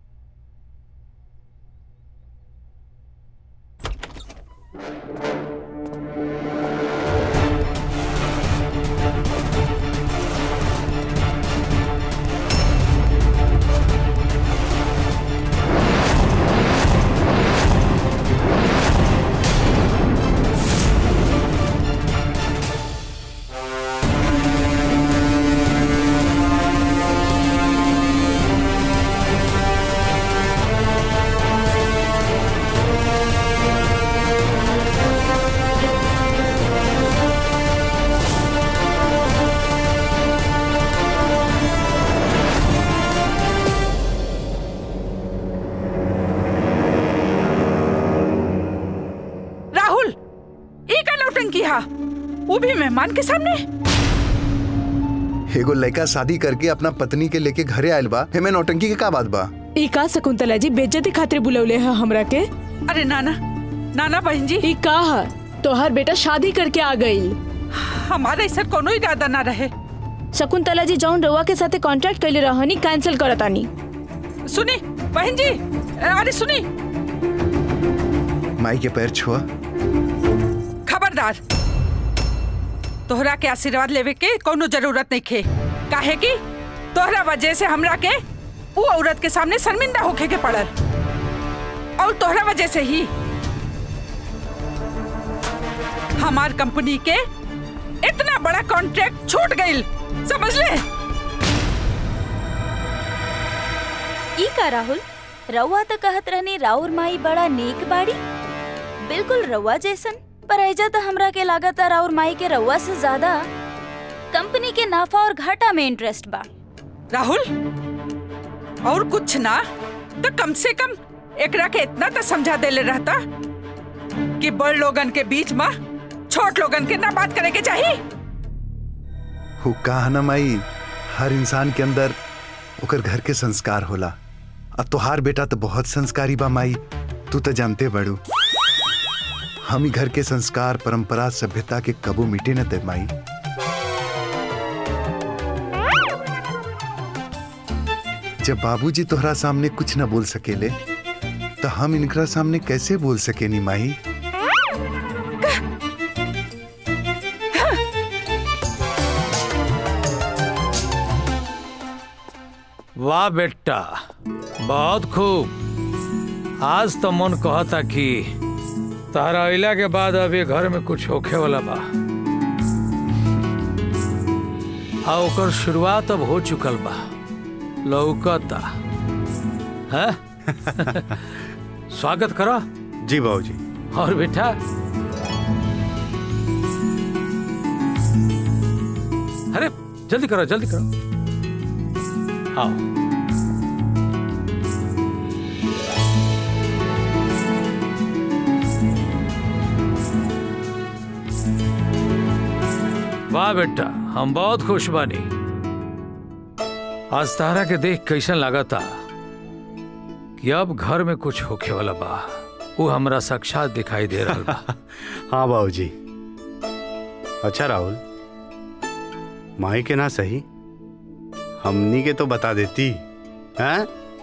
राहुल ई का नौटंकी हा वो भी मेहमान के सामने एगो लड़का शादी करके अपना पत्नी के लेके घरे आयल बा हेमे नौटंकी के का बात बा ई का शकुंतला जी बेइज्जती खातिर बुलौले है हमरा के अरे नाना नाना बहन जी ई का है तोहर बेटा शादी करके आ गई हमारा ऐसा कोनो इरादा ना रहे शकुंतला जी जौन रउआ के साथे कॉन्ट्रैक्ट कैले रहनी कैंसिल करतानी सुनी बहन जी अरे सुनी माई के पैर छुआ खबरदार तोहरा के आशीर्वाद लेवे के कोनो जरूरत नहीं खे काहे की तोहरा वजह से हमरा के वो औरत के सामने शर्मिंदा होके के पड़ल और तोहरा वजह से ही हमार कंपनी के इतना बड़ा कॉन्ट्रैक्ट छूट गई समझ ले ई का राहुल रउआ तो कहत रहनी राउर माई बड़ा नेक बाड़ी बिल्कुल रउआ जैसन पर ऐजा तो हमरा के लागत है राउर माई के रउआ से ज्यादा कंपनी के नाफा और घाटा में इंटरेस्ट बा राहुल और कुछ ना तो कम से कम एकरा के इतना तो समझा देले रहता कि बड़ लोगन के बीच में छोट लोगन के ना बात करे के चाहिए हु कहा ना माई हर इंसान के अंदर ओकर घर के संस्कार होला अब तोहार बेटा तो बहुत संस्कारी बा माई तू तो जानते बड़ू हम ही घर के संस्कार परंपरा सभ्यता के कबू मिटे न ते माई जब बाबूजी तोहरा सामने कुछ न बोल सकेले तो हम इनकरा सामने कैसे बोल सकेनी माई वाह बेटा बहुत खूब आज तो मन कहता कि तारा अइला के बाद अब ये घर में कुछ होखे वाला बा आ ओकर शुरुआत अब हो चुकल बा लौकता है स्वागत करो जी बाबूजी और बेटा अरे जल्दी करो जल्दी करो आओ वाह बेटा हम बहुत खुश बानी आज तारा के देख कैसन लगा था कि अब घर में कुछ होखे वाला बा वो हमरा साक्षात दिखाई दे रहा बा हाँ बाबूजी अच्छा राहुल माई के ना सही हमनी के तो बता देती हैं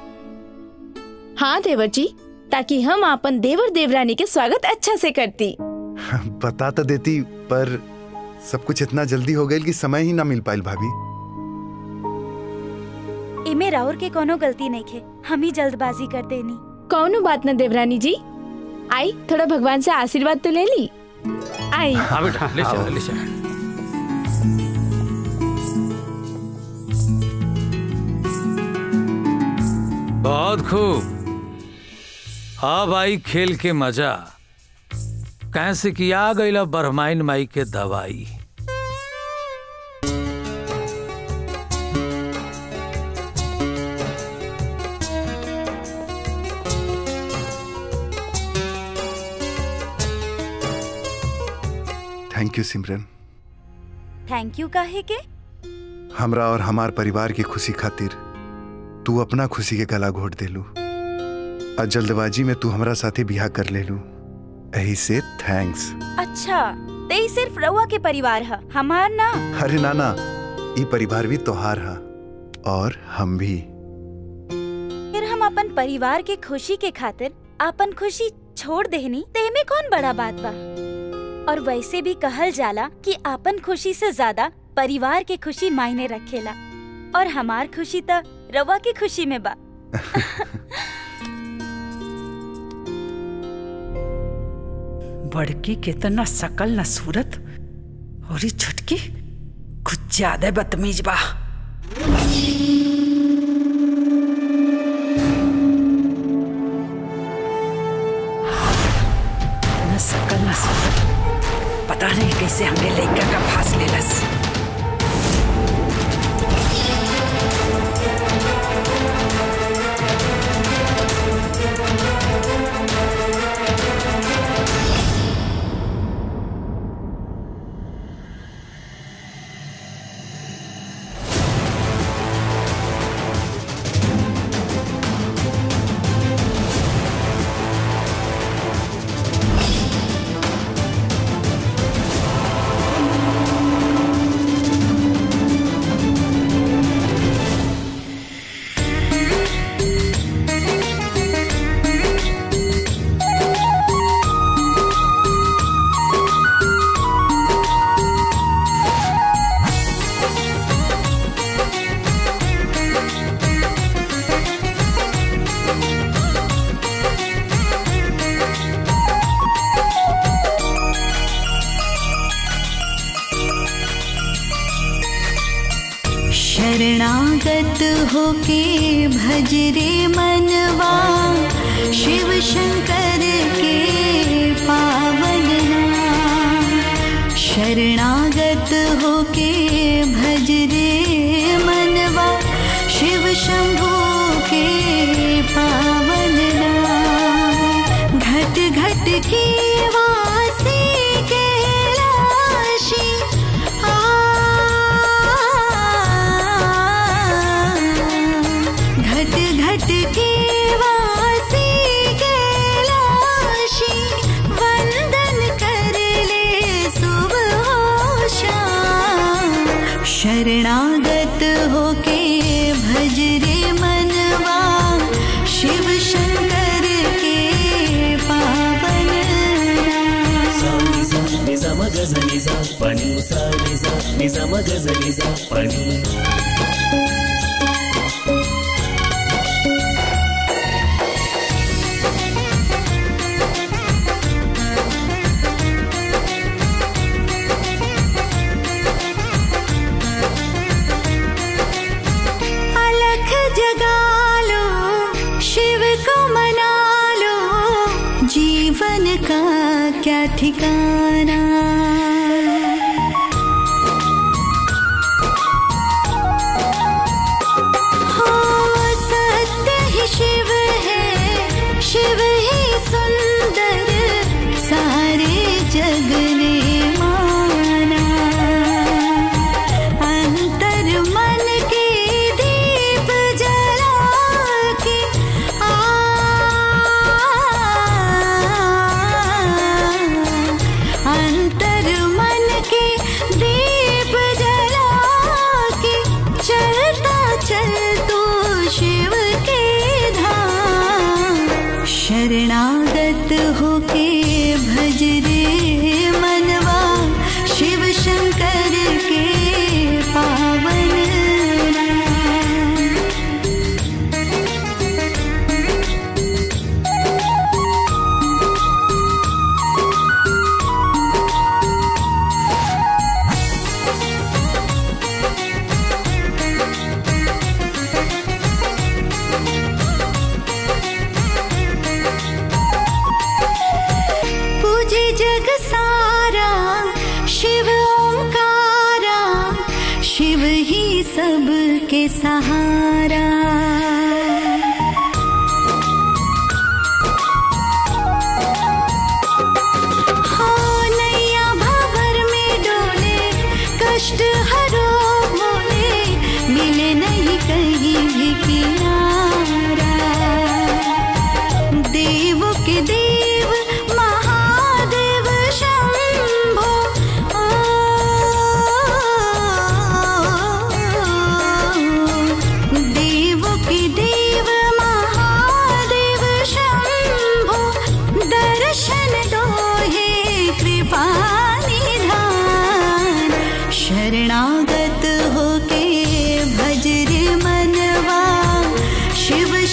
हाँ देवर जी ताकि हम अपन देवर देवरानी के स्वागत अच्छा से करती बता तो देती पर सब कुछ इतना जल्दी हो गई कि समय ही ना मिल पाइल भाभी इमे राउर के कोनो गलती नहीं खे हम ही जल्दबाजी कर देनी कौनो बात न देवरानी जी आई थोड़ा भगवान से आशीर्वाद तो ले ली आई हाँ बेटा ले चल ले चल बहुत खूब अब आई खेल के मजा कैसे कि आ गई बरमाइन माई के दवाई thank you Simran thank you काहे के हमरा और हमार परिवार की खुशी खातिर तू अपना खुशी के गला घोट देलू और जल्दबाजी में तू हमरा साथे बियाह कर लेलू यही से थैंक्स अच्छा ते ही सिर्फ रउआ के परिवार है हमार ना अरे नाना ई परिवार भी तोहार हा और हम भी फिर हम अपन परिवार के खुशी के खातिर अपन खुशी छोड़ देहनी ते में कौन बड़ा बात बा और वैसे भी कहल जाला कि अपन खुशी से ज्यादा परिवार के खुशी मायने रखेला और हमार खुशी त रवा की खुशी में बा बड़की के तना सकल न सूरत और ये छुटकी कुछ ज्यादा बदतमीज बा न सकल न सूरत पता नहीं कैसे हमने लड़का का फांस लेलस शरणागत होके भज रे मनवा शिव शंकर के पावन नाम शरणागत होके भज रे मनवा शिव शंभू के पावन नाम घट घट के वासी कैलाशी घट घट के वासी कैलाशी वंदन कर ले सुबह हो शाम शरणागत होके भज रे मनवा शिव शंकर के पावन నిజమ గజ నిజ పని సా నిజ నిజమ గజ నిజ పని अलख जगा लो शिव को मना लो जीवन का क्या ठिकाना हो सत्य ही शिव है शिव ही सुंदर सारे जग ने माना अंतर मन के दीप जला के आ अंतर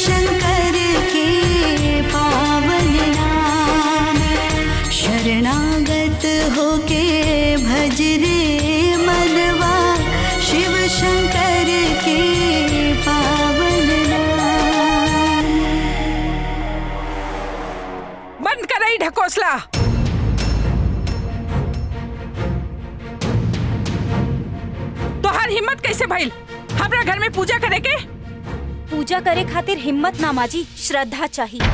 शंकर के पावन नाम शरणागत होके भज रे मनवा शिव शंकर के पावन नाम बंद करई ढकोसला तोहार हिम्मत कैसे भइल हमरा घर में पूजा करे के पूजा करे खातिर हिम्मत ना माजी श्रद्धा चाहिए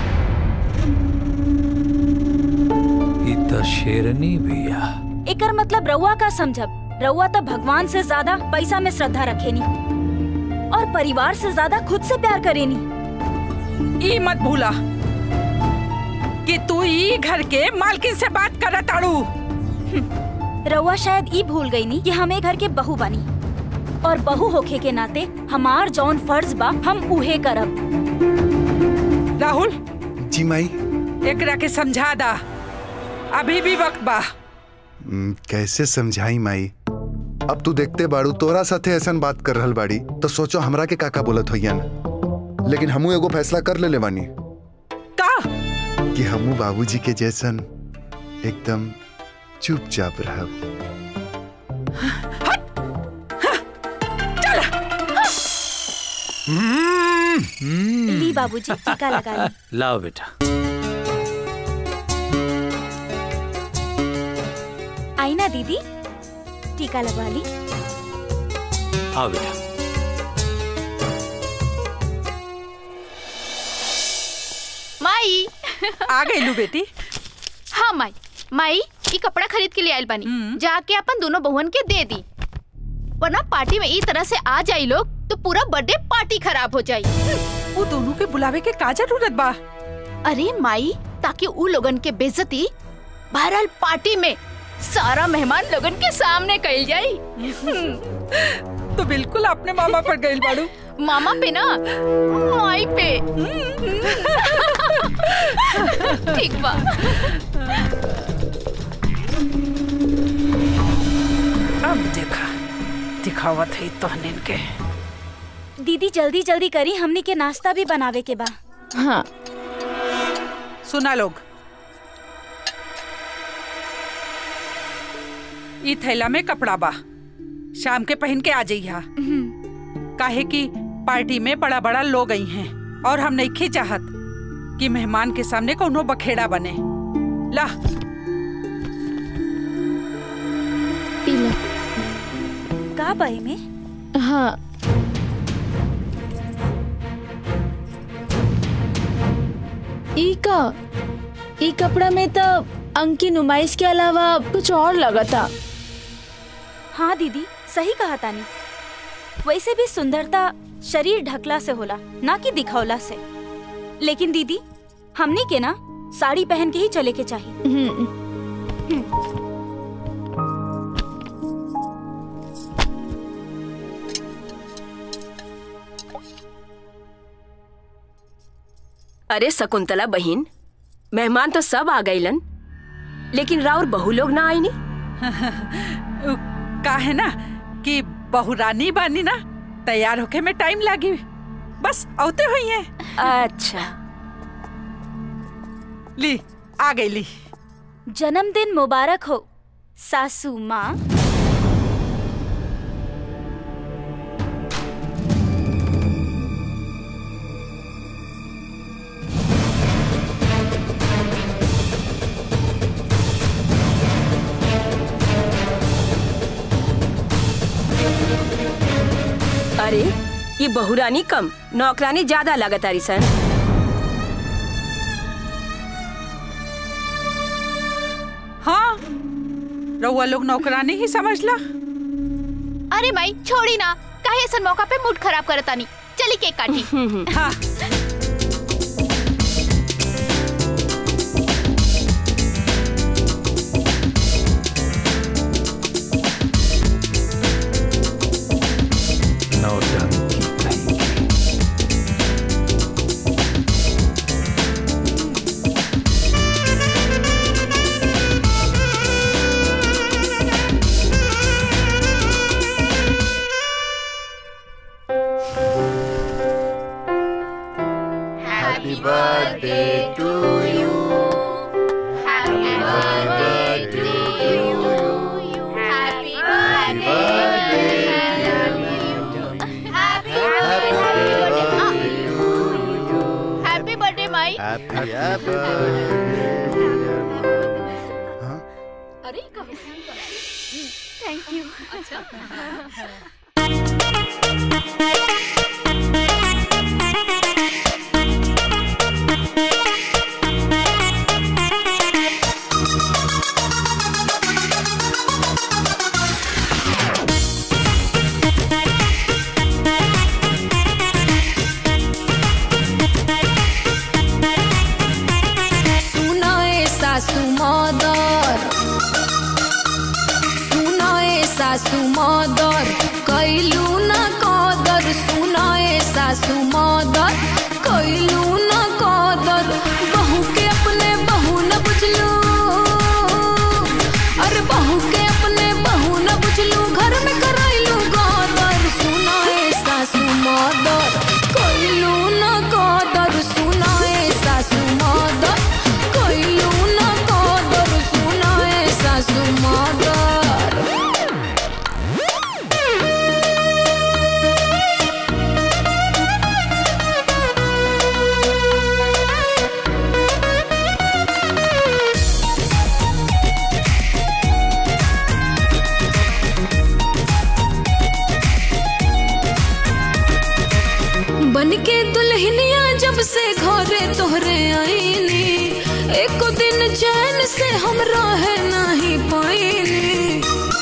ई त शेरनी बिया एकर मतलब रउआ का समझब रउआ तो भगवान से ज्यादा पैसा में श्रद्धा रखेनी और परिवार से ज्यादा खुद से प्यार करेनी ई मत भूला कि तू ई घर के मालकिन से बात करत ताड़ू रउआ शायद ई भूल गई नी कि हमें घर के बहू बनी और बहू होखे के नाते हमार जौन फर्ज बा हम उहे करब राहुल जी माई एकरा के समझा दा अभी भी वक्त बा हम्म, कैसे समझाई माई अब तू देखते बाड़ू तोरा साथे ऐसन बात कर रहल बाड़ी तो सोचो हमरा के काका बोलत होइयन लेकिन हमू एगो फैसला कर ले बानी का कि हमू बाबूजी के जैसन एकदम चुपचाप रहब ली बाबूजी टीका लगा ली लाओ बेटा आई ना दीदी टीका लगवा ली आओ बेटा माई आ गई लू बेटी हाँ माई माई ई कपड़ा खरीद के लिए आयल बानी जाके अपन दोनों बहुन के दे दी वरना पार्टी में ई तरह से आ जाई लोग तो पूरा बर्थडे पार्टी खराब हो जाई वो दोनों के बुलावे के का जरूरत बा अरे माई ताकि उ लोगन के बेइज्जती बहरहाल पार्टी में सारा मेहमान लोगन के सामने कइल जाई तो बिल्कुल अपने मामा पर गइल बाड़ू मामा पे ना माई पे ठीक बा अब देखा दिखावत है तोहनीन के दीदी जल्दी जल्दी करी हमनी के नाश्ता भी बनावे के बा हाँ सुना लोग ई थैला में कपड़ा बा शाम के पहन के आ जाइहा काहे कि पार्टी में बड़ा बड़ा लोग आई हैं और हम नहीं चाहत कि मेहमान के सामने कोनो बखेड़ा बने ला पीला का बहे में हाँ ई का ई कपड़ा में तो अंक की नुमाइश के अलावा कुछ और लगा था हाँ दीदी सही कहा तानी वैसे भी सुंदरता शरीर ढकला से होला ना कि दिखौला से लेकिन दीदी हमनी के ना साड़ी पहन के ही चले के चाहिए अरे शकुंतला बहिन मेहमान तो सब आ गईलन लेकिन राउर बहु लोग ना आई नी का है ना कि बहुरानी बानी ना तैयार होके में टाइम लागी बस औते हुई है अच्छा ली आ गई ली जन्मदिन मुबारक हो सासू माँ अरे ये बहुरानी कम नौकरानी ज्यादा लागत आरी सन हाँ रउआ लोग नौकरानी ही समझ ला अरे माई छोड़ी ना काहे ऐसा मौका पे मूड खराब करतानी चली केक काटी हाँ नौटंकी कहीं की। Happy birthday to you. Happy birthday to you. Happy birthday. Happy birthday. Happy birthday, माई Happy happy अरे थैंक यू सुनाए सासू मदर सुनाए सासू मदर कैलू न कदर सुनाए सासू मदर कैलू न कदर बहू के अपने बहू न बुझलू अरे बहू के अपने बहू न बुझलू घर में करैलू गदर सुनाए सासू मदर कैलू न कदर सुनाए सासू मदर कैलू न कदर सुनाए सासू मदर बन के दुल्हनिया जब से घरे तोहरे आईनी एको दिन चैन से हम रह नहीं पाईनी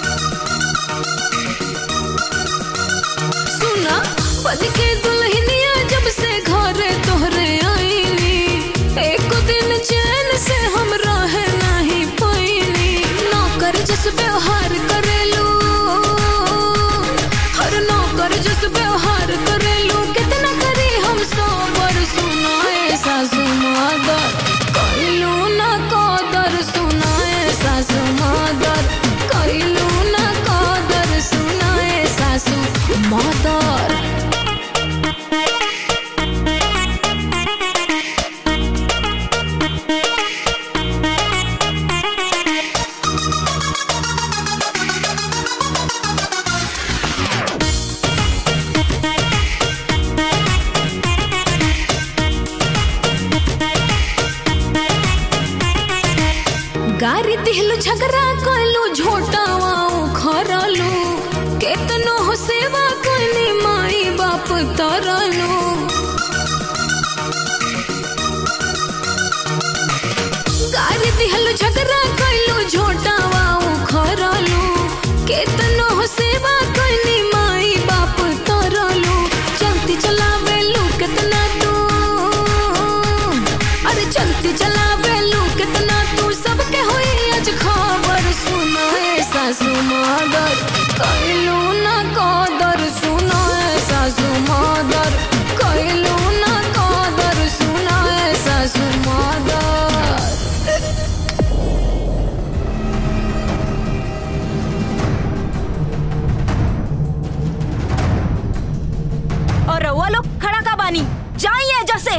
सुना बन के दुल्हनिया जब से घरे तोहरे आईनी एको दिन चैन से हम रह नहीं पाईनी नौकर जस व्यवहार करेलू हर नौकर जस व्यवहार करेलू कितना करी हम सोबर सुनाए सासू मादर कैलू न कदर सुनाए सासू मादर कैलू न कदर सुनाए सासू मादर गारी दिहलु झगड़ा कलू झोटावा उखरलू केतनो हो सेवा कनी माई बाप तरलू गारी दिहलु झगड़ा कलू झोटावा उखरलू केतनो हो सेवा कनी माई बाप तरलू चलती चलावेलू केतना तू अरे चलती चलावेलू कितना तू सबके होई आज खबर सुनाए सासू मदर कैलू न कदर सुनाए सासू मदर कैलू न कदर सुनाए सासू मदर और रउआ लोग खड़ा का बानी जाइए जैसे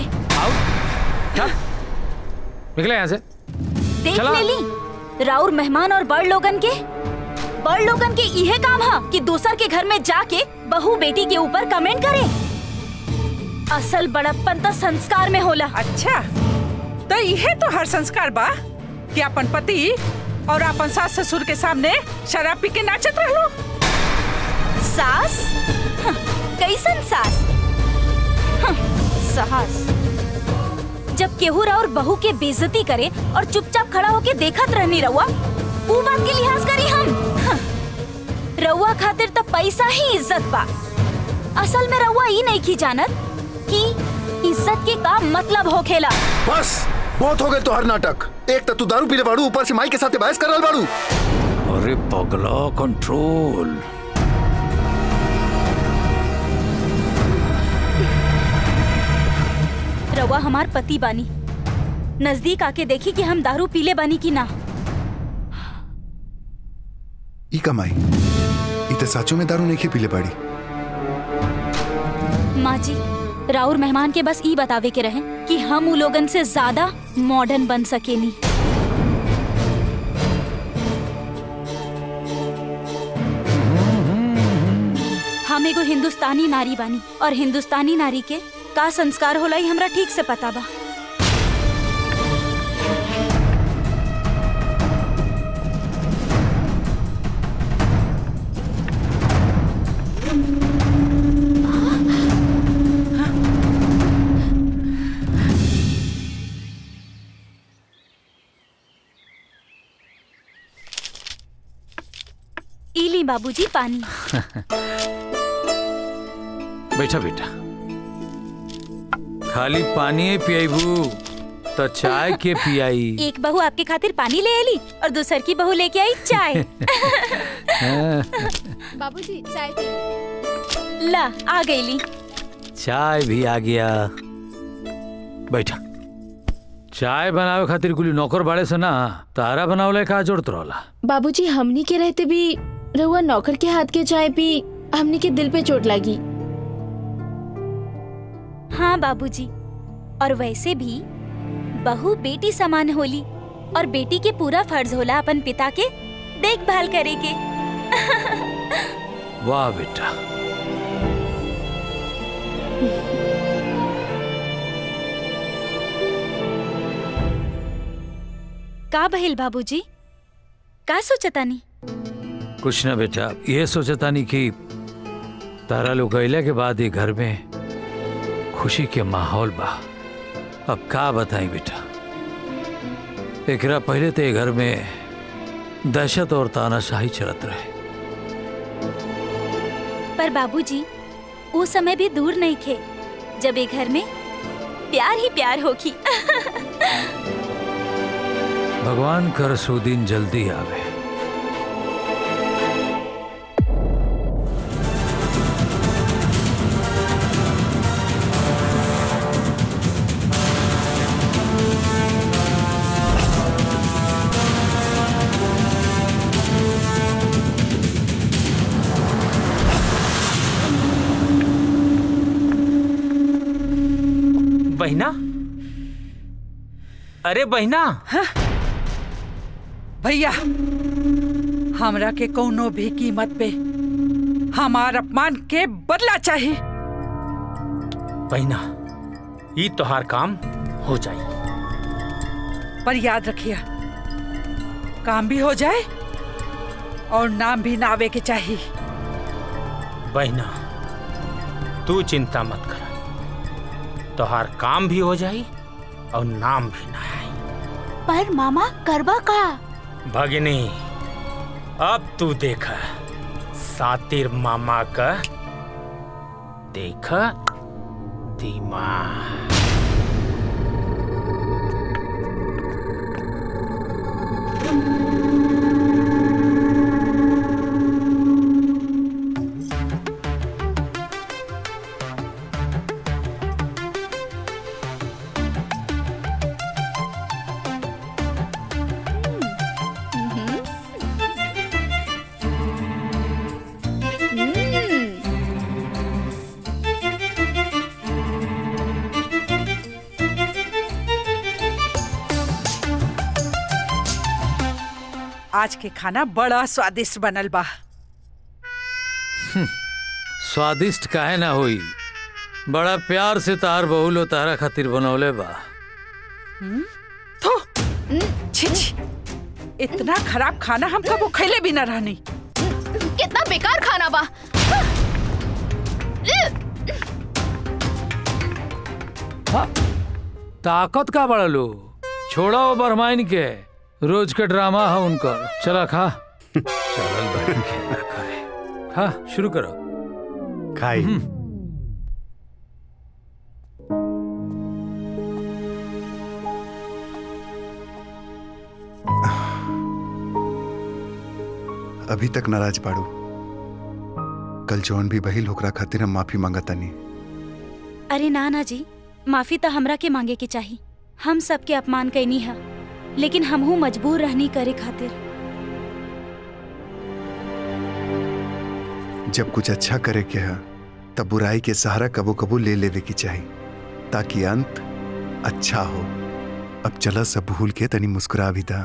निकले यहाँ से देख चला। ले ली राउर मेहमान और बड़ लोगन के बड़ लोगन के इहे काम हा कि दूसर के घर में जाके बहू बेटी के ऊपर कमेंट करे असल बड़प्पन तो संस्कार में होला अच्छा तो यह तो हर संस्कार बा कि अपन पति और अपन सास ससुर के सामने शराब पी के नाचत रहलो सास हं, कैसन सास हं, सास जब केहू और बहू के बेइज्जती करे और चुपचाप खड़ा होके देखत रहनी रहुआ वो बात के लिहाज करी हम हं, रउआ खातिर तो पैसा ही इज्जत बा असल में रउआ ई नहीं की जानत कि इज्जत के का मतलब होखेला बस बहुत हो गए तो हर नाटक एक तो तू दारू पीले बाड़ू ऊपर से माई के साथ बहस कर रहा बाड़ू अरे पगला कंट्रोल रउआ हमार पति बानी नजदीक आके देखी कि हम दारू पीले बानी की ना ई कमाई ई तो साचो में दारू नहीं पीले बाड़ी माँ जी राउर मेहमान के बस ई बतावे के रहे कि हम उ लोगन से ज्यादा मॉडर्न बन सकेनी हम एगो हिंदुस्तानी नारी बानी और हिंदुस्तानी नारी के का संस्कार होला ई हमरा ठीक से पता बा इली बाबूजी पानी बैठा बेटा खाली पानी पियाबू तो चाय के पियाई एक बहू आपके खातिर पानी ले आली और दूसर की बहू लेके आई चाय हाँ, बाबूजी चाय पी ला आ गईली चाय भी आ गया बैठा चाय बनावे खातिर कुली नौकर बाड़े से ना तारा बनावले का जोड़त रहला बाबूजी हमनी के रहते भी रहुआ नौकर के हाथ के चाय पी हमनी के दिल पे चोट लगी हाँ बाबूजी और वैसे भी बहू बेटी समान होली और बेटी के पूरा फर्ज होला अपन पिता के देखभाल करे के वाह बेटा का बहिल बाबूजी का सोचतानी कुछ ना बेटा ये सोचता नहीं कि तारा लोग गईले के बाद ये घर में खुशी के माहौल बा अब का बताई बेटा एकरा पहले तो ये घर में दहशत और तानाशाही चलत रहे पर बाबूजी वो समय भी दूर नहीं थे जब ये घर में प्यार ही प्यार होगी भगवान कर सो दिन जल्दी आवे बहना अरे बहना भैया हमरा के कोनो भी कीमत पे हमार अपमान के बदला चाहिए बहना ई तोहार काम हो जाई पर याद रखिए काम भी हो जाए और नाम भी ना आवे के चाहिए बहना तू चिंता मत कर तोहार काम भी हो जाई और नाम भी ना आई पर मामा करबा का भगिनी अब तू देख सातिर मामा का देख दिमाग आज के खाना बड़ा स्वादिष्ट बनल बा स्वादिष्ट काहे ना होई बड़ा प्यार से तार बहुलो तारा खातिर बनौले बा हम्म? थू छी छी इतना खराब खाना हम कबो खैले भी ना रहनी कितना बेकार खाना बा हाँ, ताकत का बड़ा लो छोड़ा वो बरमाइन के रोज का ड्रामा है उनका चला खा चल बैठ खेला करे हाँ शुरू करो खाई अभी तक नाराज बाड़ू कल जौन भी बहिल होकरा खातिर हम माफी मांगतानी अरे ना ना जी माफी तो हमरा के मांगे के चाही हम सबके अपमान कैनी है लेकिन हमहू मजबूर रहनी करे खातिर जब कुछ अच्छा करे के है तब बुराई के सहारा कबो कबो ले लेवे की चाहिए ताकि अंत अच्छा हो अब चला सब भूल के तनी मुस्कुरा भी था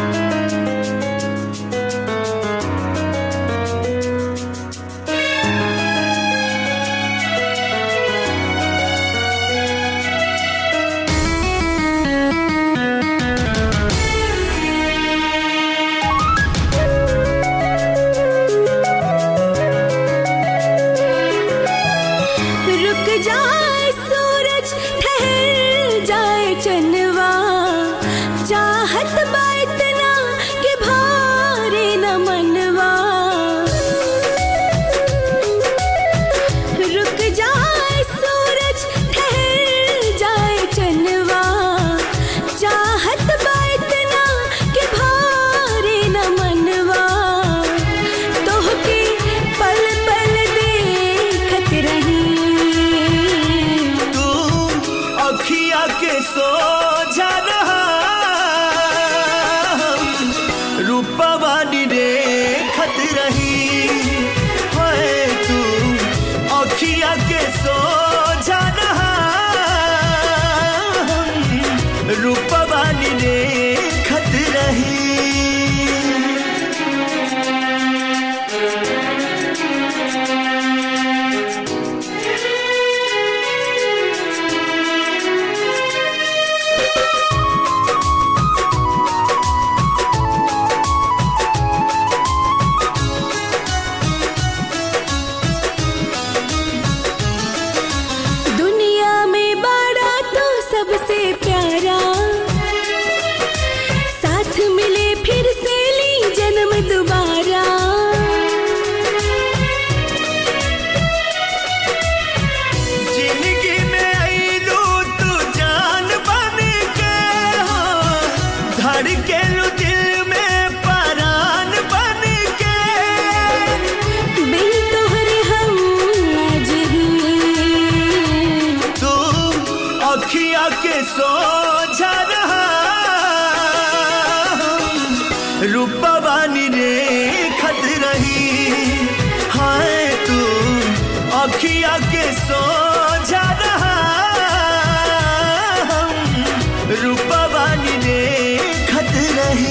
रुक जाए सूरज ठहर जाए चनवा चाहत बा इतना कि भारे न मनवा रुक जाए सूरज ठहर जाए चनवा चाहत बा इतना कि भारे न मनवा तोहके पल पल देखत रही तू अखिया के सोझा रहा रूपवानी देखत रही होए तू अखिया के सोझा रहा रूपवानी देखत रही दुनिया में बड़ा तो सबसे प्यारा साथ मिले फिर से ली जन्म दोबारा जिंदगी में आईलू तू जान बन के हो धड़केलू दिल में परान बन के बिन तोहरे हम आज ही तू अखिया के सोझा रहा रूपवानी रे खत रही हाय तू अखिया के सोझा रहा रूपवानी रे खत रही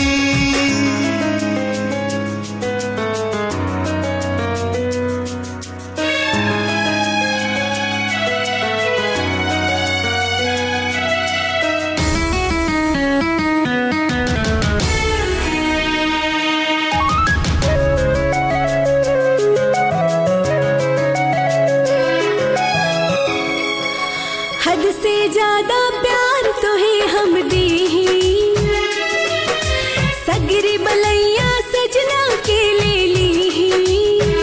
हद से ज्यादा प्यार तो है हम दी सगरी बलैया सजना के ले ली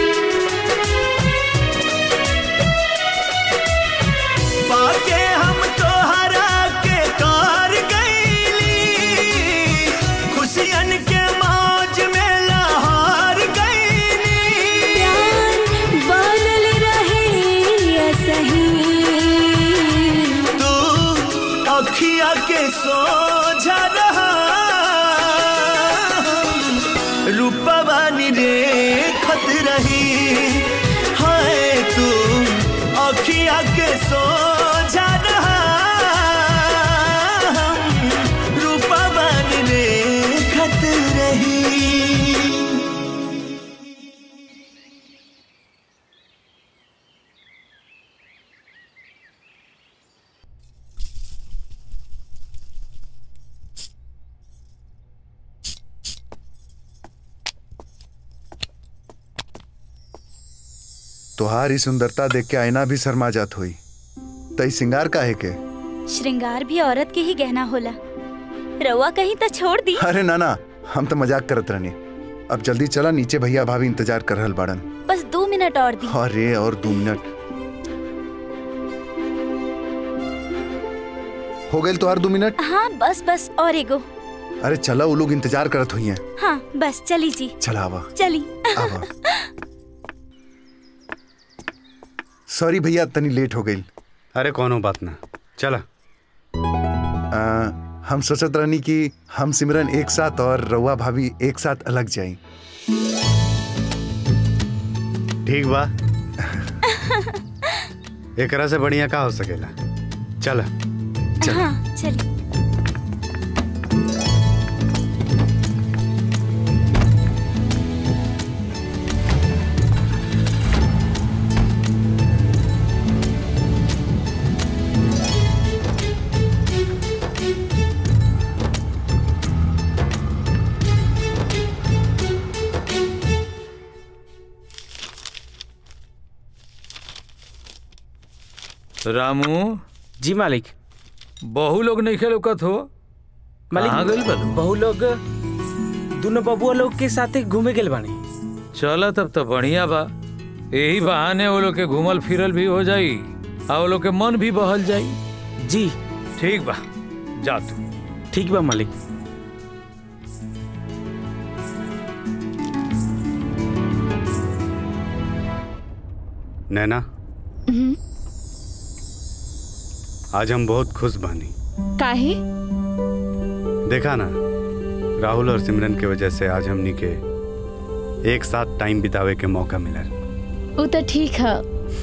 पाके हम तो हरा के कार गईली खुशियन के मौज में लाहौर गईली प्यार बनल रहे सही तू अखिया के सोझा रहा रूपवानी रे खत रही हाय तू अखिया के सोझा रहा रूपवानी रे खत रही तुहारी सुंदरता देख के आईना भी शर्मा जात हुई तई सिंगार काहे के श्रृंगार भी औरत के ही गहना होला रउआ कहीं तो छोड़ दी अरे ना ना हम तो मजाक करत रहनी अब जल्दी चला नीचे भैया भाभी इंतजार कर रहल बाड़न बस दो मिनट और दी अरे और दो मिनट हो गए तुहार दो मिनट हाँ बस बस और एगो अरे चला वो लोग इंतजार करत हुई हैं हाँ बस चली जी चला आवा चली आवा सॉरी भैया तनी लेट हो गई अरे कोनो बात ना चला आ, हम सोचत रहनी कि हम सिमरन एक साथ और रउआ भाभी एक साथ अलग जाई ठीक बा एकरा से बढ़िया का हो सकेला चल हाँ चलिए रामू जी मालिक बहु लोग नहीं खेलौकत हो कहाँ गइल बा लोग? बहु लोग दोनों बबुआ लोग के साथे घूमे गेल बानी चल तब तो बढ़िया बा यही बहाने वो लोग के घूमल फिरल भी हो जाई आ वो लोग के मन भी बहल जाई जी ठीक बा जा तू ठीक बा मालिक नैना आज हम बहुत खुश बानी काहे देखा ना राहुल और सिमरन की वजह से आज हमनी के एक साथ टाइम बितावे के मौका मिला वो तो ठीक है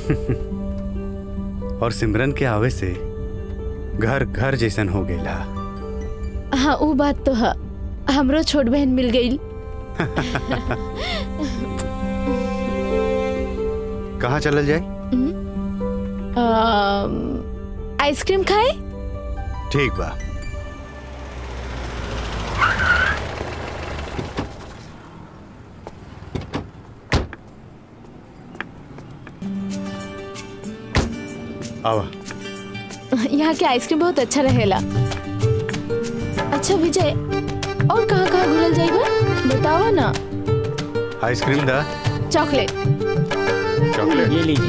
और सिमरन के आवे से घर घर जैसन हो गया हाँ वो बात तो है हमरो छोट बहन मिल गई कहाँ चलल जाए आइसक्रीम खाए ठीक बा आवा यहाँ के आइसक्रीम बहुत अच्छा रहेला अच्छा विजय और कहाँ कहाँ घूमल जाएगा बतावा ना आइसक्रीम दा चॉकलेट चॉकलेट ये लीजिए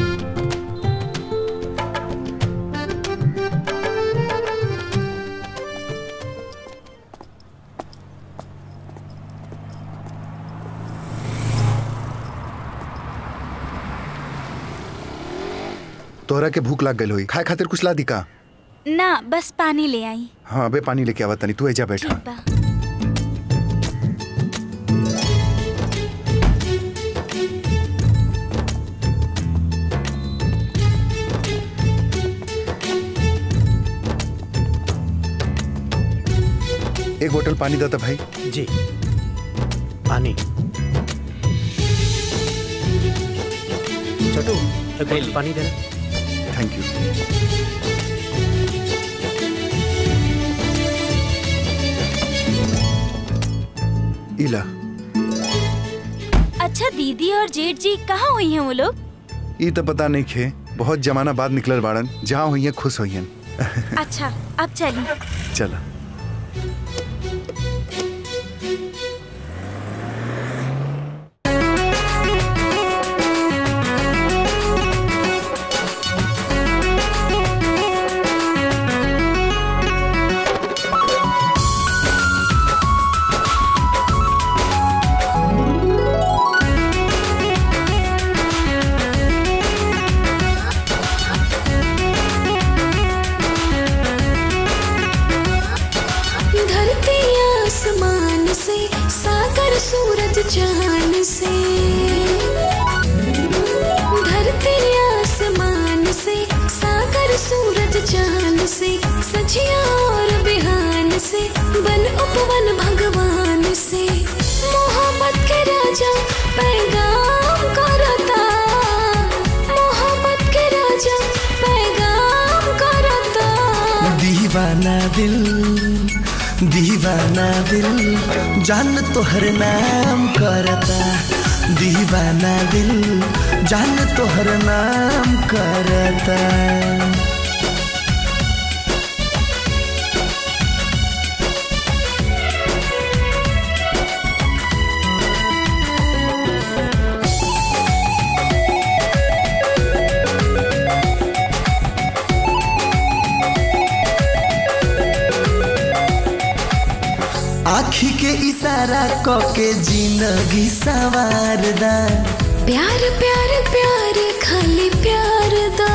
तोहरा के भूख लाग गई होई खाए खातिर कुछ ला दी का ना बस पानी ले आई हाँ अबे पानी लेके आवा तनी तू एजा बैठा बा एक बोतल पानी दाता भाई जी पानी छोटू एक बोतल पानी देना थैंक यू इला अच्छा दीदी और जेठ जी कहाँ हुई हैं वो लोग ई तो पता नहीं खे बहुत जमाना बाद निकलल बाड़न जहाँ हुई खुश होइयन अच्छा अब चलिए चला धरती आसमान से सागर सूरज चांद से धरती आसमान से सागर सूरज चांद से सजिया और बिहान से बन उपवन भगवान से मोहब्बत के राजा पैगाम करता मोहब्बत के राजा पैगाम करता दीवाना दिल दीवाना दिल जान तोहर नाम करता दीवाना दिल जान तोहर नाम करता आखी के इशारा क के जिंदगी सवार दा प्यार प्यार प्यार खाली प्यार दा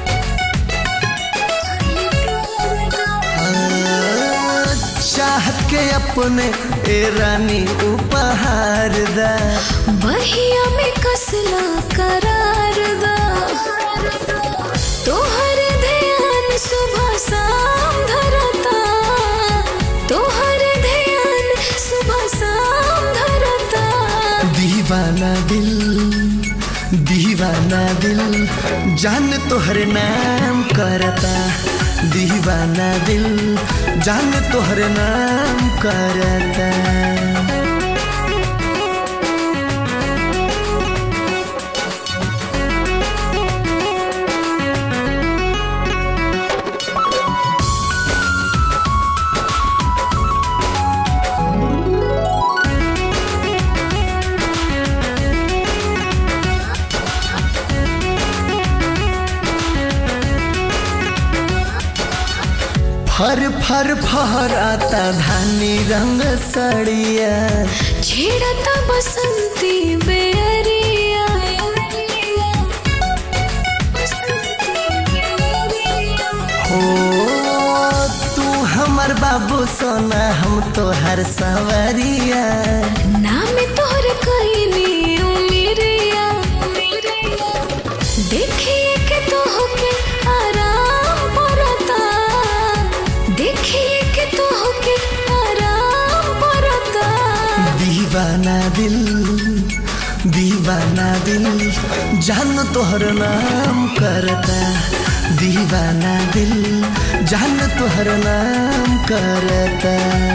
चाहत हमके अपने ए रानी उपहार दा बहिया में कसला करार दा तोहर ध्यान सुबह शाम धरता तोहर ध्यान सुबह शाम धरता दीवाना दिल दीवाना दिल जान तोहर नाम करता दीवाना दिल जान तोहर नाम करता फर फर फहराता धानी रंग सड़िया छेड़ता बसंती बेरिया हो तू हमर बाबू सोना हम तो हर सवरिया नाम तोहर कईनी उमिरिया देखिए के तोहके आराम परता देखिए के तोहके आराम परता दीवाना दिल दीवाना दिल जान तोहर नाम करता दीवाना दिल जान तोहर नाम करता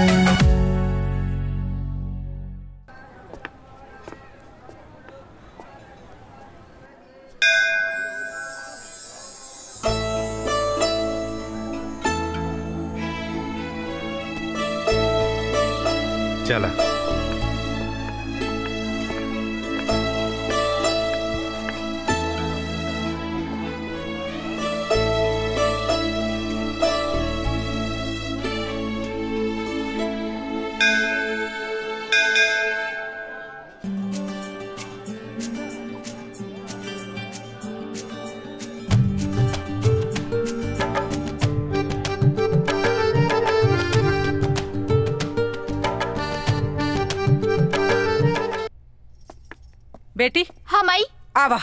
चला बेटी हाँ माई आवा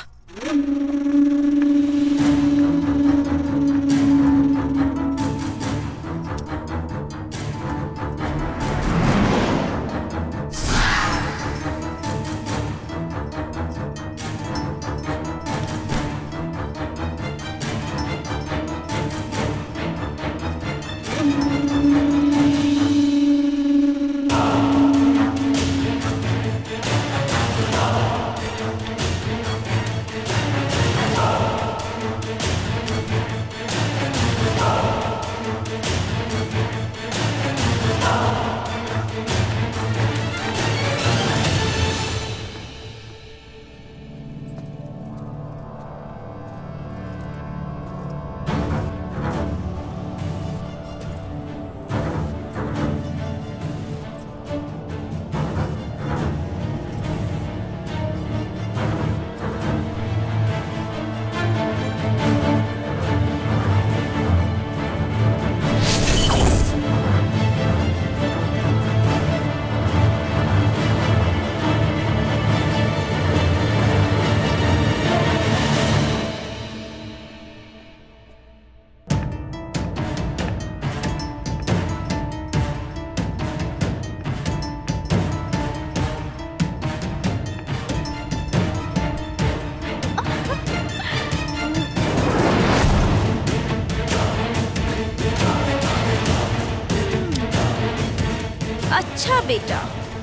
अच्छा बेटा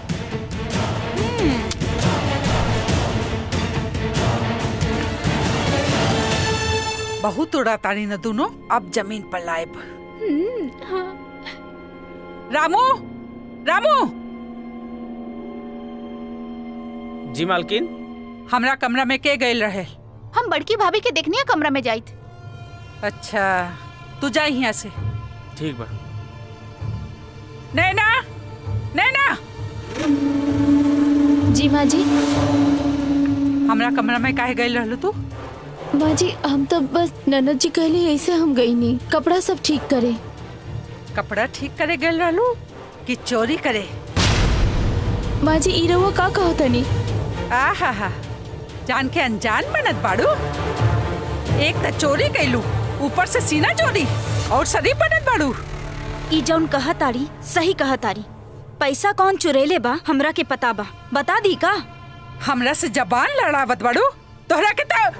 बहुत उड़ा तारी न दोनों अब जमीन पर लाएब रामू रामू जी मालकिन हमरा कमरा में के गए रहे हम बड़की भाभी के देखनी है कमरा में जाइत अच्छा तू जा यहाँ से ठीक बा नैना नैना जी माँ जी हमरा कमरा में काहे गए रहलू तू माँ जी हम तो बस ननद जी कहली ऐसे हम गई नहीं कपड़ा सब ठीक करे कपड़ा ठीक करे गए रहलू कि चोरी करे माँ जी ई रउआ का कहो तनी आहा हा जान के अनजान बनत बाड़ू एक त चोरी कैलू ऊपर से सीना चोरी और शरीर बनत बाड़ू ई जौन कहा तारी सही कहा तारी पैसा कौन चुरेले बा हमरा के पता बा बता दी का हमरा से जबान लड़ावत बाड़ू तोहरा के तो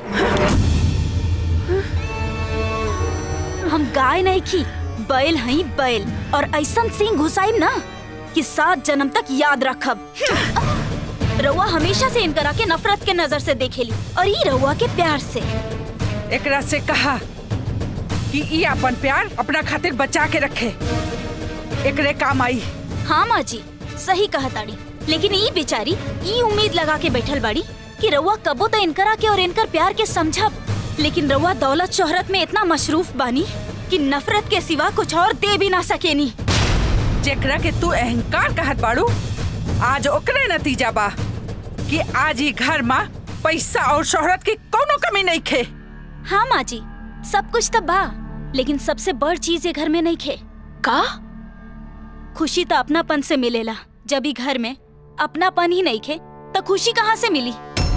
हम गाय नहीं खी बैल हई बैल और ऐसन सिंह घुसाइम ना कि सात जन्म तक याद रखब रउआ हमेशा से इनकरा के नफरत के नजर से देखेली और ई रउआ के प्यार से एकरा से कहा कि ई अपन प्यार अपना खातिर बचा के रखे एकरे काम आई हाँ माँ जी सही कहा ताड़ी लेकिन ई बेचारी ई उम्मीद लगा के बैठल बाड़ी कि रउआ कबो तो इनकरा के और इनकर प्यार के समझब लेकिन रउआ दौलत शोहरत में इतना मशरूफ बानी कि नफरत के सिवा कुछ और दे भी ना सकेनी जेकरा के तू अहंकार कहत बाड़ू आज ओकरे नतीजा बा कि आज ही घर में पैसा और शोहरत की कोनो कमी नहीं खे हाँ माँ जी सब कुछ तो बा लेकिन सबसे बड़ चीज ये घर में नहीं खे का खुशी तो अपनापन से मिलेला जब ही घर में अपनापन ही नहीं खे तो खुशी कहाँ से मिली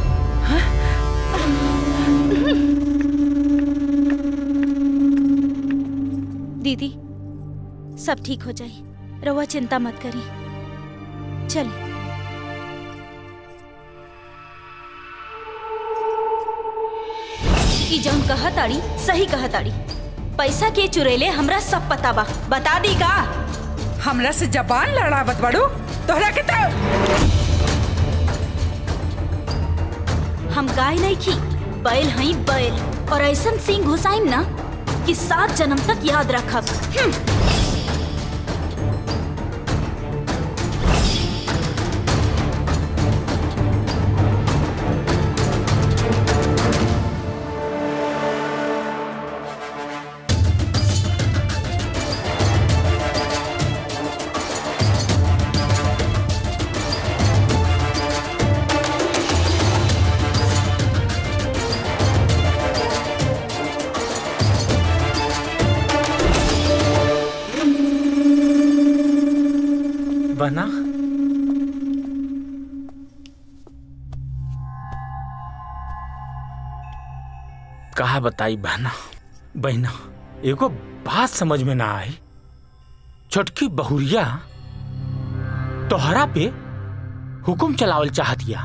दीदी सब ठीक हो जाए रवा चिंता मत करी चल ई जौन कहा ताड़ी सही कहा ताड़ी पैसा के चुरेले हमरा सब पता बा बता दी का हमरा से जबान लड़ावत बाड़ू तोहरा के तो हम गाय नहीं खी बैल हई बैल और ऐसन सिंह घुसाइम ना कि सात जन्म तक याद रखब हम्म। बना कहा बताई बहना बहना एगो बात समझ में ना आई छोटकी बहुरिया तोहरा पे हुकुम चलावल चाहतिया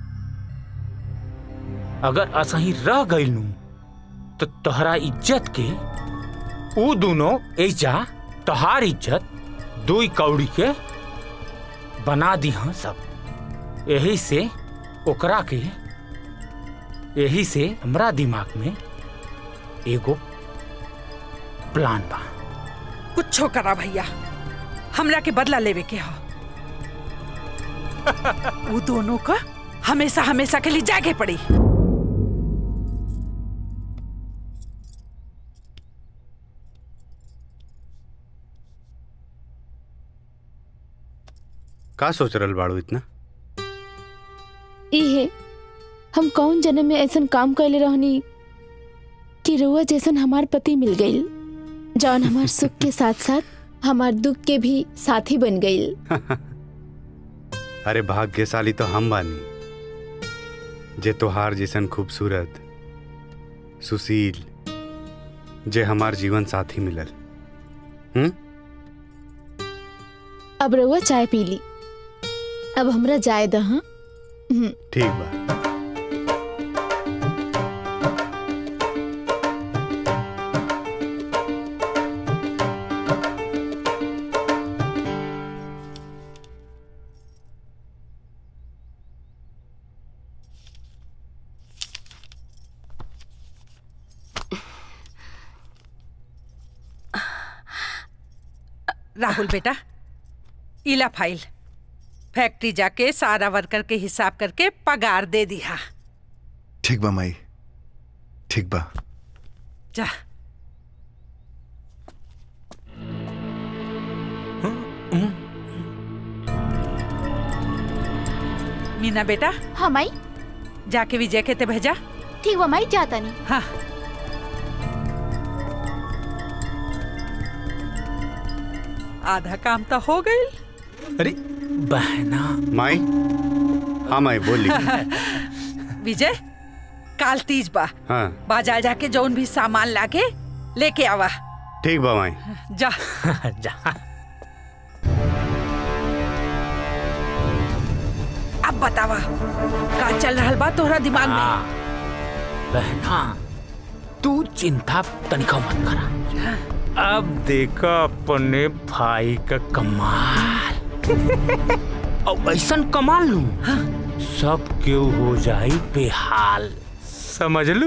अगर असही रह गईलू तो तोहरा इज्जत के ऊ दोनों ऐजा तोहार इज्जत दुई कौड़ी के बना दी हाँ सब यही से ओकरा के यही से हमरा दिमाग में एगो प्लान बा कुछो करा भैया हमरा के बदला लेवे के हो वो दोनों का हमेशा हमेशा के लिए जागे पड़ी का सोच रहल बाड़ू इतना इहे हम कौन जन्म में ऐसन काम कैले रहनी कि रुआ जैसन हमार पति मिल गईल जौन हमार सुख के साथ साथ हमार दुख के भी साथी बन गईल अरे भाग्यशाली तो हम बानी जे तोहार जैसन खूबसूरत सुशील जे हमार जीवन साथी मिलल हम्म अब रुआ चाय पी ली अब हमरा जाए दह ठीक बा राहुल बेटा इला फाइल फैक्ट्री जाके सारा वर्कर के हिसाब करके पगार दे दिया ठीक बा माई ठीक बा जा मीना बेटा हाँ माई जाके विजय के ते भेजा ठीक बा माई जाता नहीं हाँ आधा काम तो हो गई अरे बहना माई हाँ माई बोली विजय काल तीज बा हाँ बाजार जाके जौन भी सामान लाके लेके आवा ठीक बा माई जा जा अब बतावा का चल रहल बा तोहरा दिमाग में बहना तू चिंता तनिका मत करा अब देखा अपने भाई का कमाल अब ऐसा कमाल लू सब क्यों हो जाई बेहाल समझ लू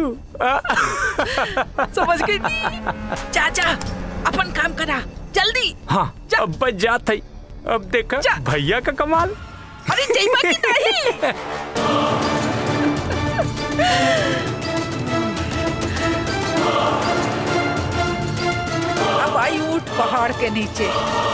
समझ गई चाचा अपन काम करा जल्दी हाँ अब बच जात है अब देखा भैया का कमाल अरे जईमा की नहीं अब आई ऊट पहाड़ के नीचे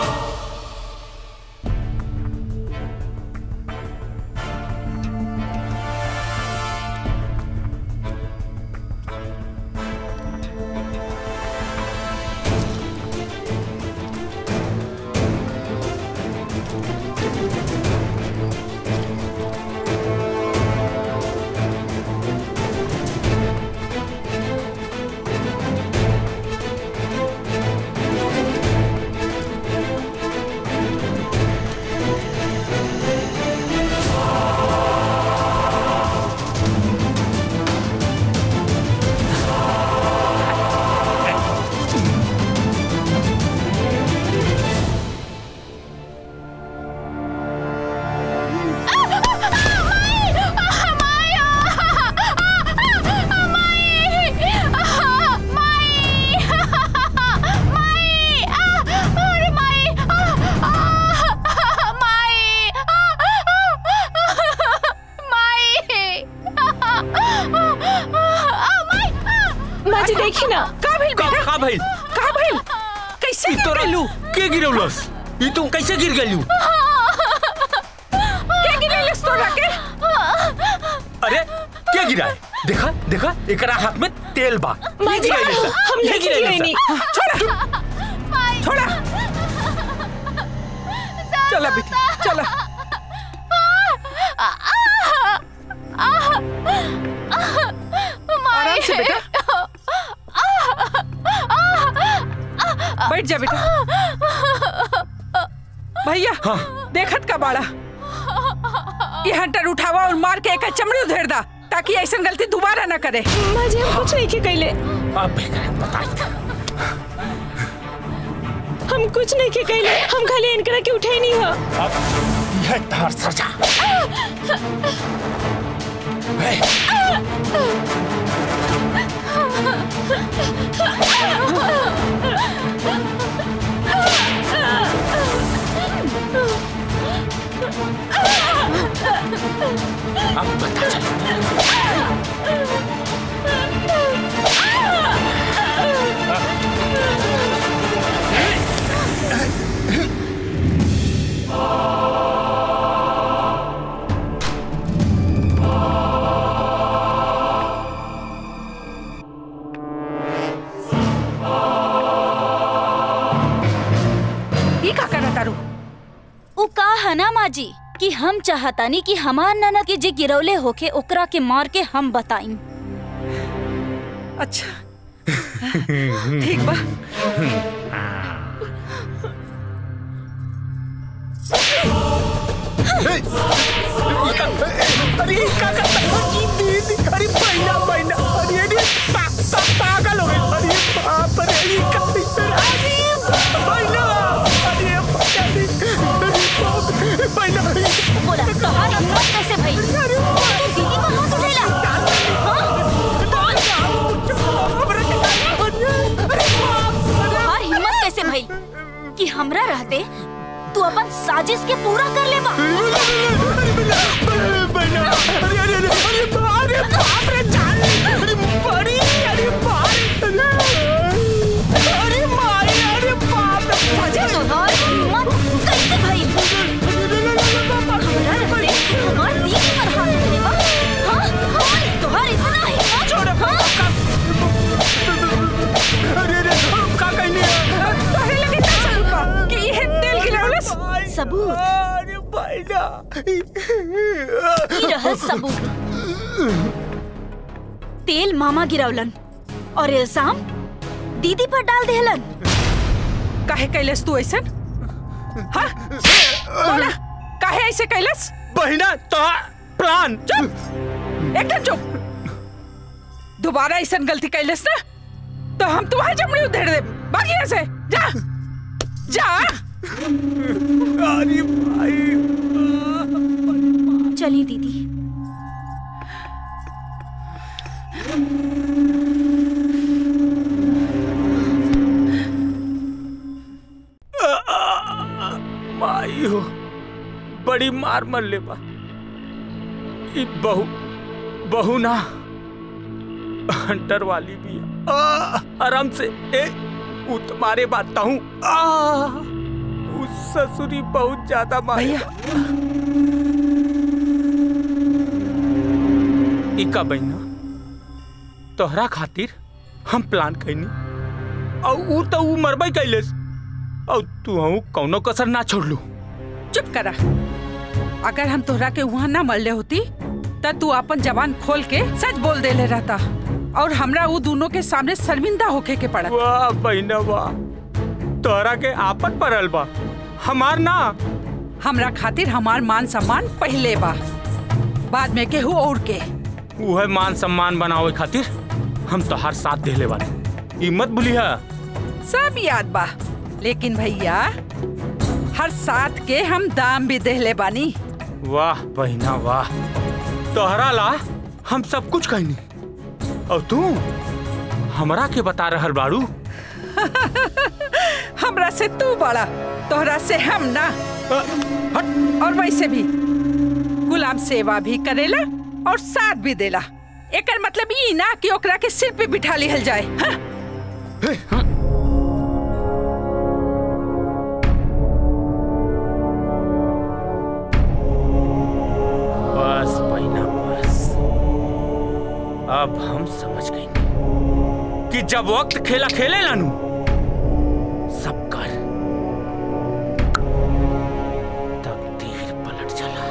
माँ जी देखी ना का भइल बेटा का भइल का भइल कैसे गिर गइलू के गिरौलस ई तू कैसे गिर गइलू के गिरैलस तोरा के अरे क्या गिरा है देखा देखा एकरा हाथ में तेल बा माँ ये जी, गिराइले सा, हम ये नहीं गिराइले गिराइनी। सा। छोड़ा छोड़ा चला बेटी चला आराम से बेटा बैठ जा बेटा भैया देखत का बाड़ा ये हंटर उठावा और मार के एक चमड़ी उधेड़ दा ताकि ऐसा गलती दोबारा ना करे माँ जी हम कुछ नहीं के कैले अब हम कुछ नहीं के कैले हम खाली इनकरा के उठे नहीं हो अब यह तार सजा अब पता ये का करत तारू उ का है ना माँ जी कि हम चाहतानी कि हमार ननद के जे गिरौले होके ओकरा के मार के हम बताई अच्छा ठीक बा अरे क्या करता है दीदी अरे बहना बहना अरे अरे पा, पा, पागल हो गए अरे बाप रे अरे क्या अरे बहना अरे अरे अरे बाप रे बहना बोला तोहार हिम्मत कैसे भई दीदी को हाथ उठेला तोहार हिम्मत कैसे भई कि हमरा रहते तू अपन साजिश के पूरा कर लेबा बहना अरे अरे अरे अरे अरे बाप रे जान अरे बड़ी अरे बाप अरे मारी अरे बाप रे तोहार हिम्मत कैसे भई हमरा रहते हमार दीदी पर हाथ उठेला हां हां तोहार इतना हिम्मत छोड़ अरे अरे का कहनी है तोहरे लगे ना चल पा कि ये तेल गिरौलस सबूत अरे भाईना ई रहल सबूत तेल मामा गिरौलन और इल्जाम दीदी पर डाल देहलन काहे कैलस तू ऐसन हाँ बोला काहे ऐसे कैलस बहिना तो प्लान चुप एकदम चुप दोबारा ऐसन गलती कैलस ना तो हम तुम्हारी चमड़ी उधेड़ दे बाकी यहाँ से जा जा अरे भाई चली दीदी माई हो बड़ी मार मर ले बा ई बहू बहू ना हंटर वाली भी है। आ, आराम से ए वो तुम्हारे बात हूँ उस ससुरी बहुत ज्यादा माया इका बहना तोहरा खातिर हम प्लान कैनी और ऊ तो ऊ मरबई कैलेस और तू हूँ कौनो कसर ना छोड़ लू चुप करा अगर हम तोहरा के वहाँ ना मरले होती त तू अपन जबान खोल के सच बोल देले रहता और हमरा वो दोनों के सामने शर्मिंदा होके के पड़ा वाह बहना वाह तोहरा के आपन परल बा हमार ना हमरा खातिर हमार मान सम्मान पहले बा बाद में केहू और के वह मान सम्मान बनावे खातिर हम तोहार साथ देले बानी ई मत भूलिया सब याद बा लेकिन भैया हर साथ के हम दाम भी देले बानी वाह बहना वाह तोहरा ला हम सब कुछ कहनी और तू हमरा के बता रहल बाड़ू हमरा से तू बड़ा तोहरा से हम ना और वैसे भी गुलाम सेवा भी करेला और साथ भी देला एकर मतलब ई ना कि ओकरा के सिर पे बिठा लिहल जाए हाँ? बस बहना बस अब हम समझ गए कि जब वक्त खेला खेले लानू सब कर तकदीर पलट चला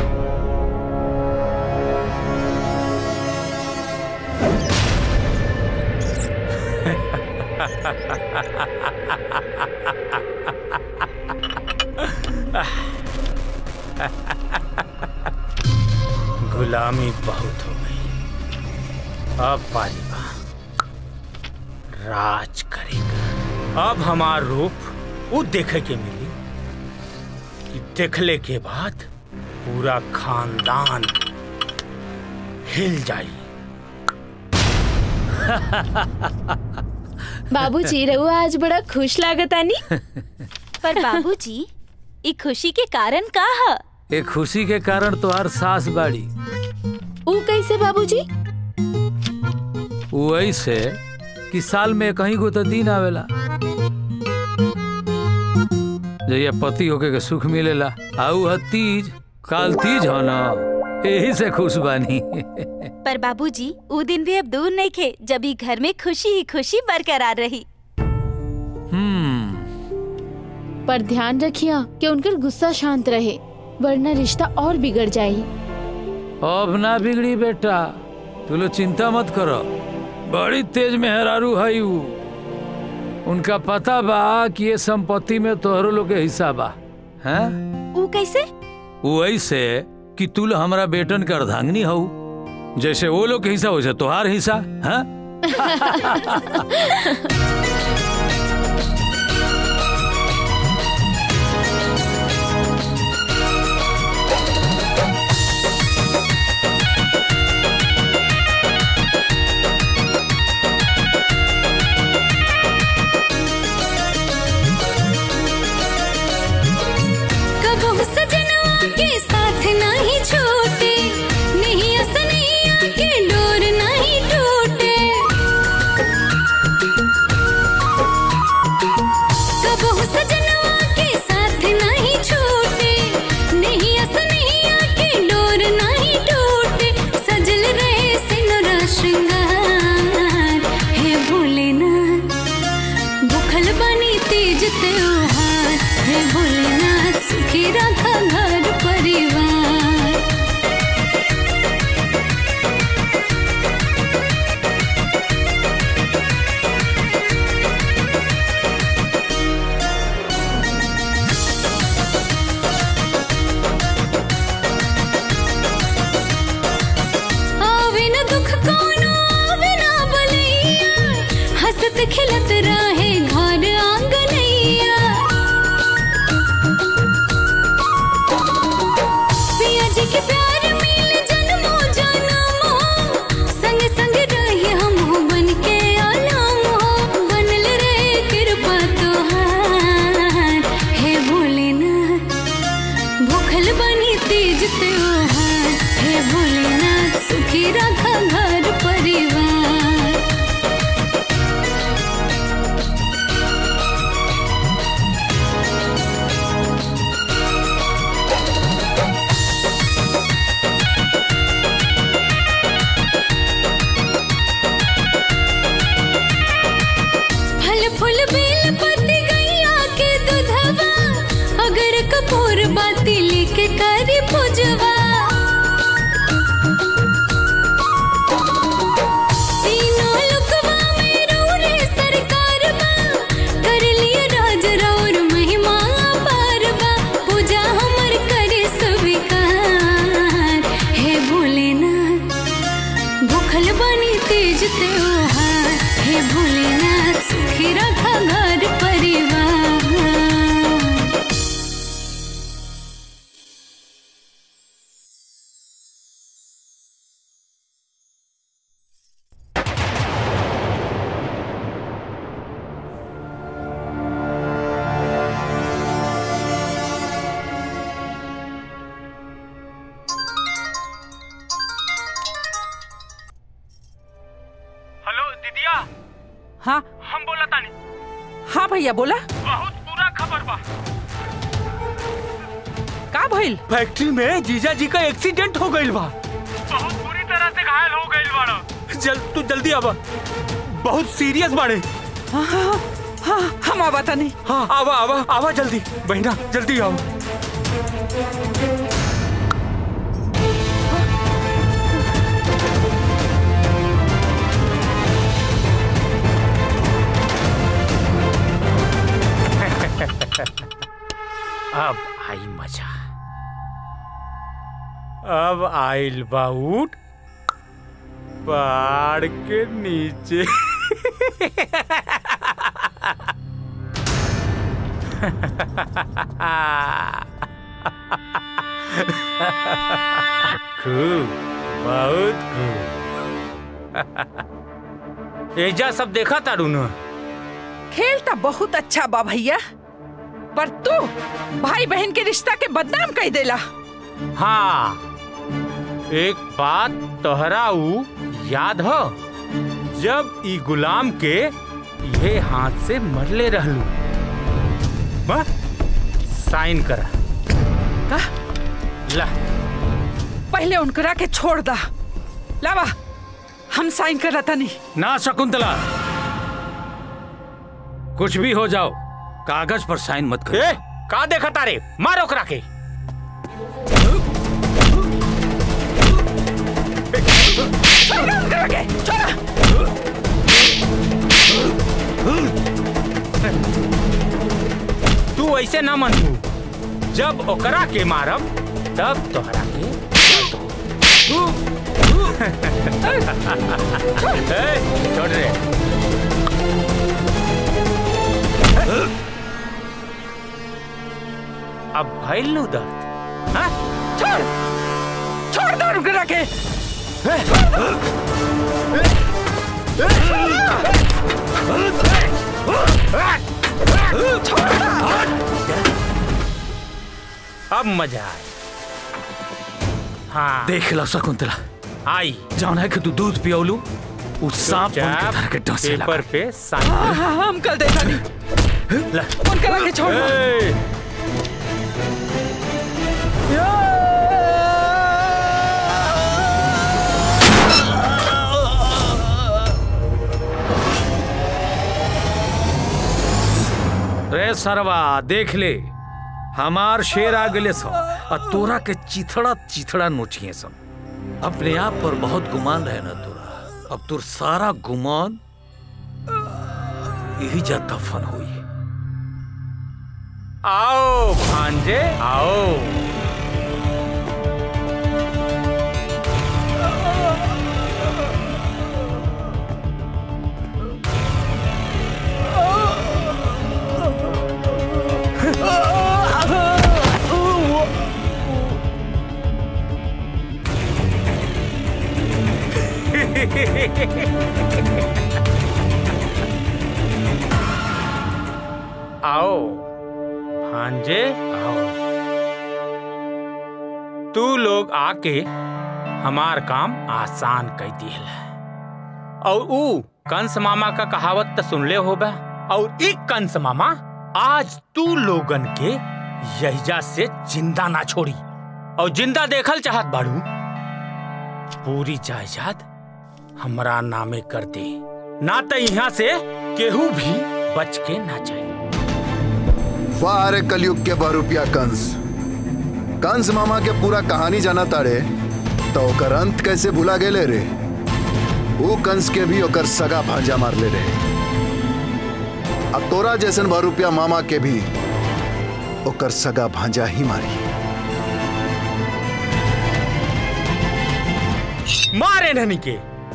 गुलामी बहुत हो गई अब बारी बा राज करेगा अब हमार रूप वो देखे के मिली कि देखले के बाद पूरा खानदान हिल जाई बाबूजी रहुआ आज बड़ा खुश लागतानी पर बाबूजी ई खुशी के कारण का ह ए खुशी के कारण तोहार सास बाड़ी ऊ कैसे बाबूजी वही से कि साल में कहीं को तो दिन आवेला जैया पति होके के सुख मिलेला आऊ ह तीज काल तीज हो ना यही से खुश बानी पर बाबूजी ऊ दिन भी अब दूर नहीं खे जब ही घर में खुशी ही खुशी बरकरार रही हम्म पर ध्यान रखिया कि उनकर गुस्सा शांत रहे वरना रिश्ता और बिगड़ जाये अब ना बिगड़ी बेटा तू लोग चिंता मत करो बड़ी तेज मेहरारू है ऊ उनका पता बा कि ये संपत्ति में तोहरो लोग के हिस्सा बा हैं ऊ कैसे वही से कि तू लोग हमारा बेटन के अर्धांगनी हो जैसे वो लोग के हिस्सा वैसे तोहार हिस्सा हैं कबहू सजनवा के साथ नहीं छूटे नहीं असनैया के डोर नहीं टूटे कबहू सजनवा के साथ नहीं छूटे नहीं असनैया के डोर नहीं टूटे सजल रहे सिनुरा श्रृंगार हे भोलेनाथ भूखल बनी तेज त्योहार हे भोलेनाथ सुख सुखी रखा घर परिवार आवे न दुख कोनो आवे न बलैया हंसत खिलत रहे घर आंगनैया पिया जी के प्यार मिल जन्मो जन्मो संग संग रही हम बन के आलम हो बनल रे कृपा तोहार हे भोलेनाथ भूखल बनी तेज त्योहार हे भोलेनाथ सुखी रखा घर परिवार फल फूल बेल पत्ती गैया के दूधवा अगर कपूर बाती लेके करी पूजवा तीनों लुकवा में रौरे सरकार बा कर लिया राज रौर महिमा पार बा पूजा हमर करे स्वीकार हे भोलेनाथ भूखल बनी तेज त्योहार हे भोलेनाथ सुखी रखा घर परिवार हेलो दीदिया हाँ हम बोला तानी हाँ भैया बोला बहुत पूरा खबर बा का भइल फैक्ट्री में जीजा जी का एक्सीडेंट हो गइल बा बहुत बुरी तरह से घायल हो गइल बाड़ा जल तू जल्दी आवा बहुत सीरियस बाड़े हाँ हाँ हाँ हम आवा तानी हाँ आवा आवा आवा जल्दी बहना जल्दी आओ अब आई मजा अब आइल बाउट पहाड़ के नीचे खूब बहुत खूब एजा सब देखा तारू न खेल तो बहुत अच्छा बा भैया पर तू भाई बहन के रिश्ता के बदनाम कह देला हाँ एक बात तोहरा ऊ याद हो जब ई गुलाम के ये हाथ से मरले रहलू बा साइन करा का ला पहले उनकरा के छोड़ दा लावा हम साइन कर रहा नहीं ना शकुंतला कुछ भी हो जाओ कागज पर साइन मत कर ए, का देखा तारे मारो करा के छोड़ा उनकरा के छोड़ा तू ऐसे ना मनबू जब ओकरा के मारब तब तोहरा के ए, छोड़ रे अब भइल नु दर्द हाँ? छोड़ छोड़ दो उनकरा के अब मजा आए हाँ देख लो शकुंतला आई जान है कि तू दूध पियोलू उस सांप बन के चुपचाप धर के डसे लगा पेपर पे साइन हाँ, हाँ, हम कल देता नहीं ला उनकरा के छोड़ दो। ए, रे सरवा देख ले हमार शेर आ गए सो और तोरा के चिथड़ा चिथड़ा नोचिए सन अपने आप पर बहुत गुमान रहे ना तोरा अब तोर सारा गुमान यही जा दफन हुई आओ भांजे आओ आओ भांजे आओ तू लोग आके हमार काम आसान कर दिल और ऊ कंस मामा का कहावत तो सुनले होबा और एक कंस मामा आज तू लोगन के यहिजा से जिंदा ना छोड़ी और जिंदा देखल चाहत बाड़ू पूरी जायदाद हमरा नामे कर दे ना तो यहाँ से केहू भी बच के ना जाए वाह रे कलयुग के बहुरूपिया कंस कंस मामा के पूरा कहानी जाना तारे तो ओकर अंत कैसे भुला गेले रे वो कंस के भी ओकर सगा भांजा मार ले रे अब तोरा जैसन बहुरूपिया मामा के भी ओकर सगा भांजा ही मारी मारे ननी के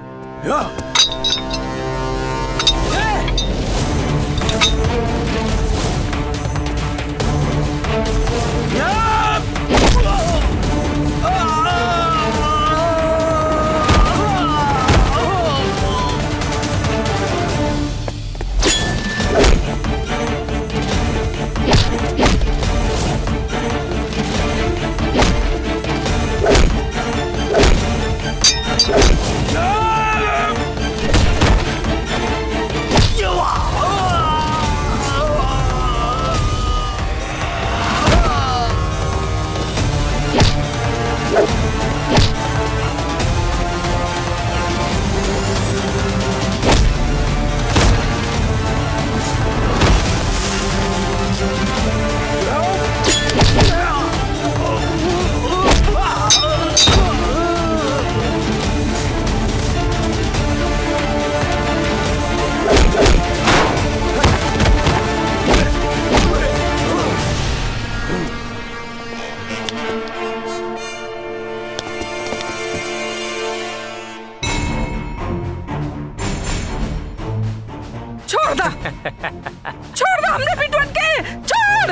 छोड़ दा छोड़ दा हमने पिटवन के छोड़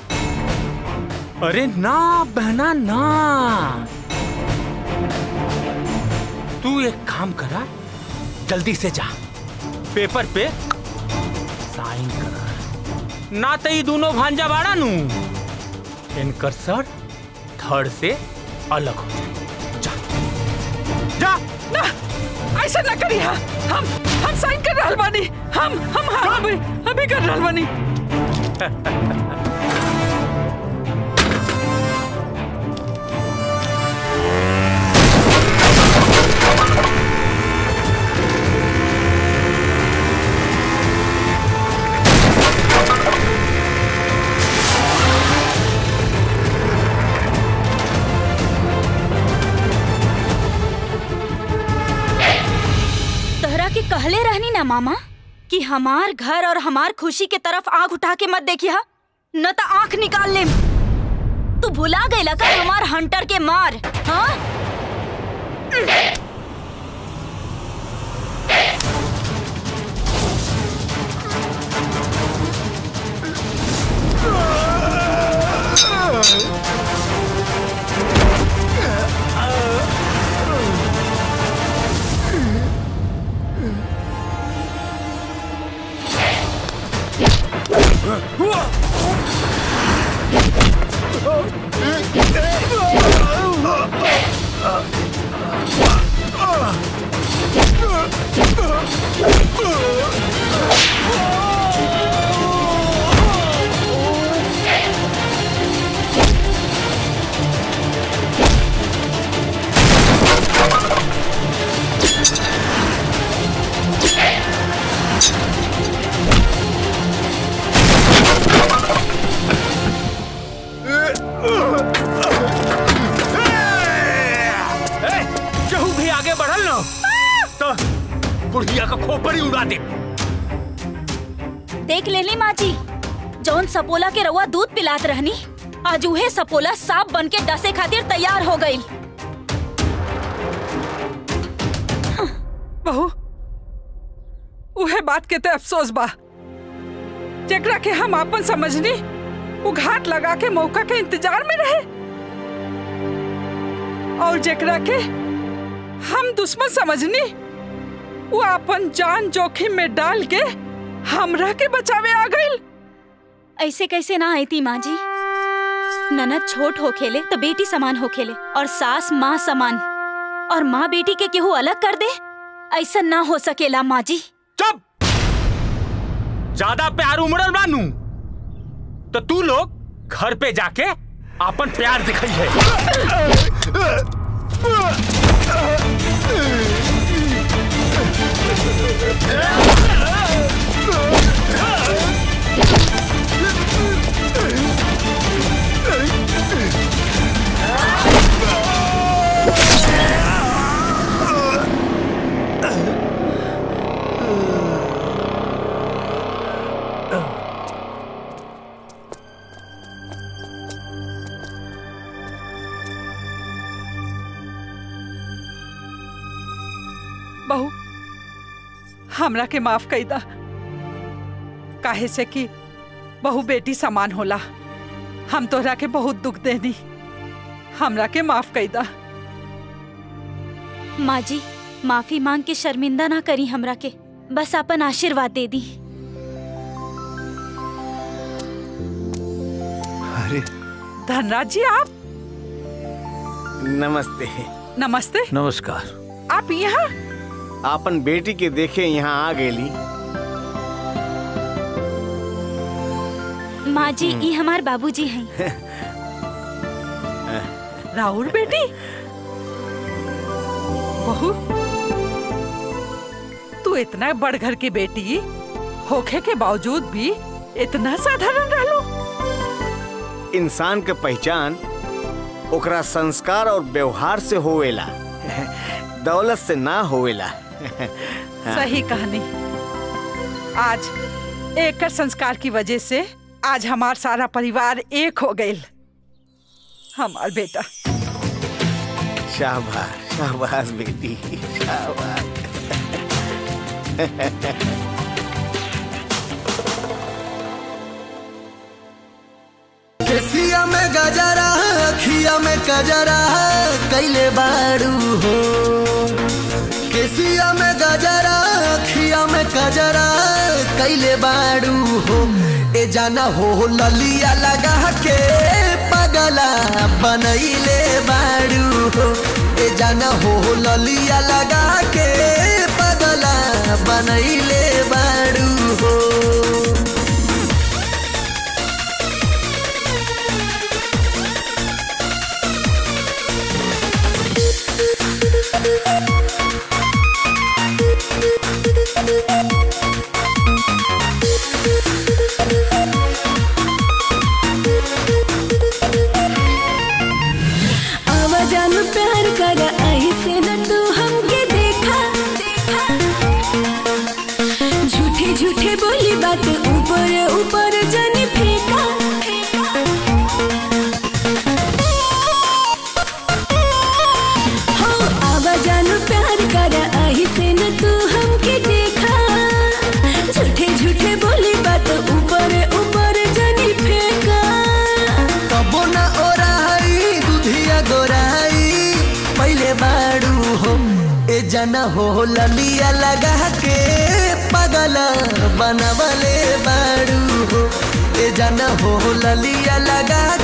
अरे ना बहना ना तू एक काम करा जल्दी से जा पेपर पे साइन करा ना तो ये दोनों भांजा बाड़ा नू इनकर सर थर्ड से अलग हो जाए जा जा ना ऐसा ना करी हा हम हम साइन कर रहल बानी हम हम हाँ, अभी अभी कर रहल बानी तोहरा के कहले रहनी ना मामा कि हमार घर और हमार खुशी के तरफ आंख उठा के मत देखिया न तो आंख निकाल ले तू भुला गईला का हमार हंटर के मार हाँ उड़ा दे देख लेली माँ जी जौन सपोला के रउआ दूध पिलात रहनी आज उहे सपोला सांप बन के डसे खातिर तैयार हो गई बहू उहे बात के ते अफसोस बा जेकरा के हम आपन समझनी वो घाट लगा के मौका के इंतजार में रहे और जेकरा के हम दुश्मन समझनी वो अपन जान जोखिम में डाल के हमरा के बचावे आ गई ऐसे कैसे ना आई थी माँ जी ननद छोट हो खेले तो बेटी समान हो खेले और सास माँ समान और माँ बेटी के केहू अलग कर दे ऐसा ना हो सकेला माँ जी चुप ज्यादा प्यार उमड़ल बानू तो तू लोग घर पे जाके अपन प्यार दिखाई है बहू हमरा के माफ कई दा काहे से कि बहू बेटी समान होला हम तोहरा के बहुत दुख देनी हमरा के माफ कई दा माँ जी माफी मांग के शर्मिंदा ना करी हमरा के बस अपन आशीर्वाद दे दी अरे धनराज जी आप नमस्ते नमस्ते नमस्कार आप यहाँ आपन बेटी के देखे यहाँ आ गेली माँ जी ये हमार बाबूजी हैं राहुल बेटी बहू तू इतना बड़ घर की बेटी होखे के बावजूद भी इतना साधारण रहलो इंसान के पहचान ओकरा संस्कार और व्यवहार से होवेला दौलत से ना होवेला सही कहानी आज एक संस्कार की वजह से आज हमार सारा परिवार एक हो गए हमार बेटा शाबाश शाबाश बेटी शाबाश केसिया में गजरा अखिया में कजरा कैले बाड़ू हो केसिया में गजरा अखिया में कजरा कैले बाड़ू हो ए जाना हो ललिया लगा के पगला बनैले बाड़ू हो ए जाना हो ललिया लगा के पगला बनैले बाड़ू हो आवाजान प्यार कर ऐसे न तू हमके देखा झूठे झूठे बोली बात ऊपर ऊपर जन फेंका हो आवाजान प्यार कर ऐसे न तू हमके देखा झूठे झूठे बोली बात ऊपर ऊपर जन फेंका कबो न ओराई दुधिया गोराई पहले बाड़ू हो ए जना हो ललिया लगा के पगला बनवले बाड़ू हो ए जना हो ललिया लगा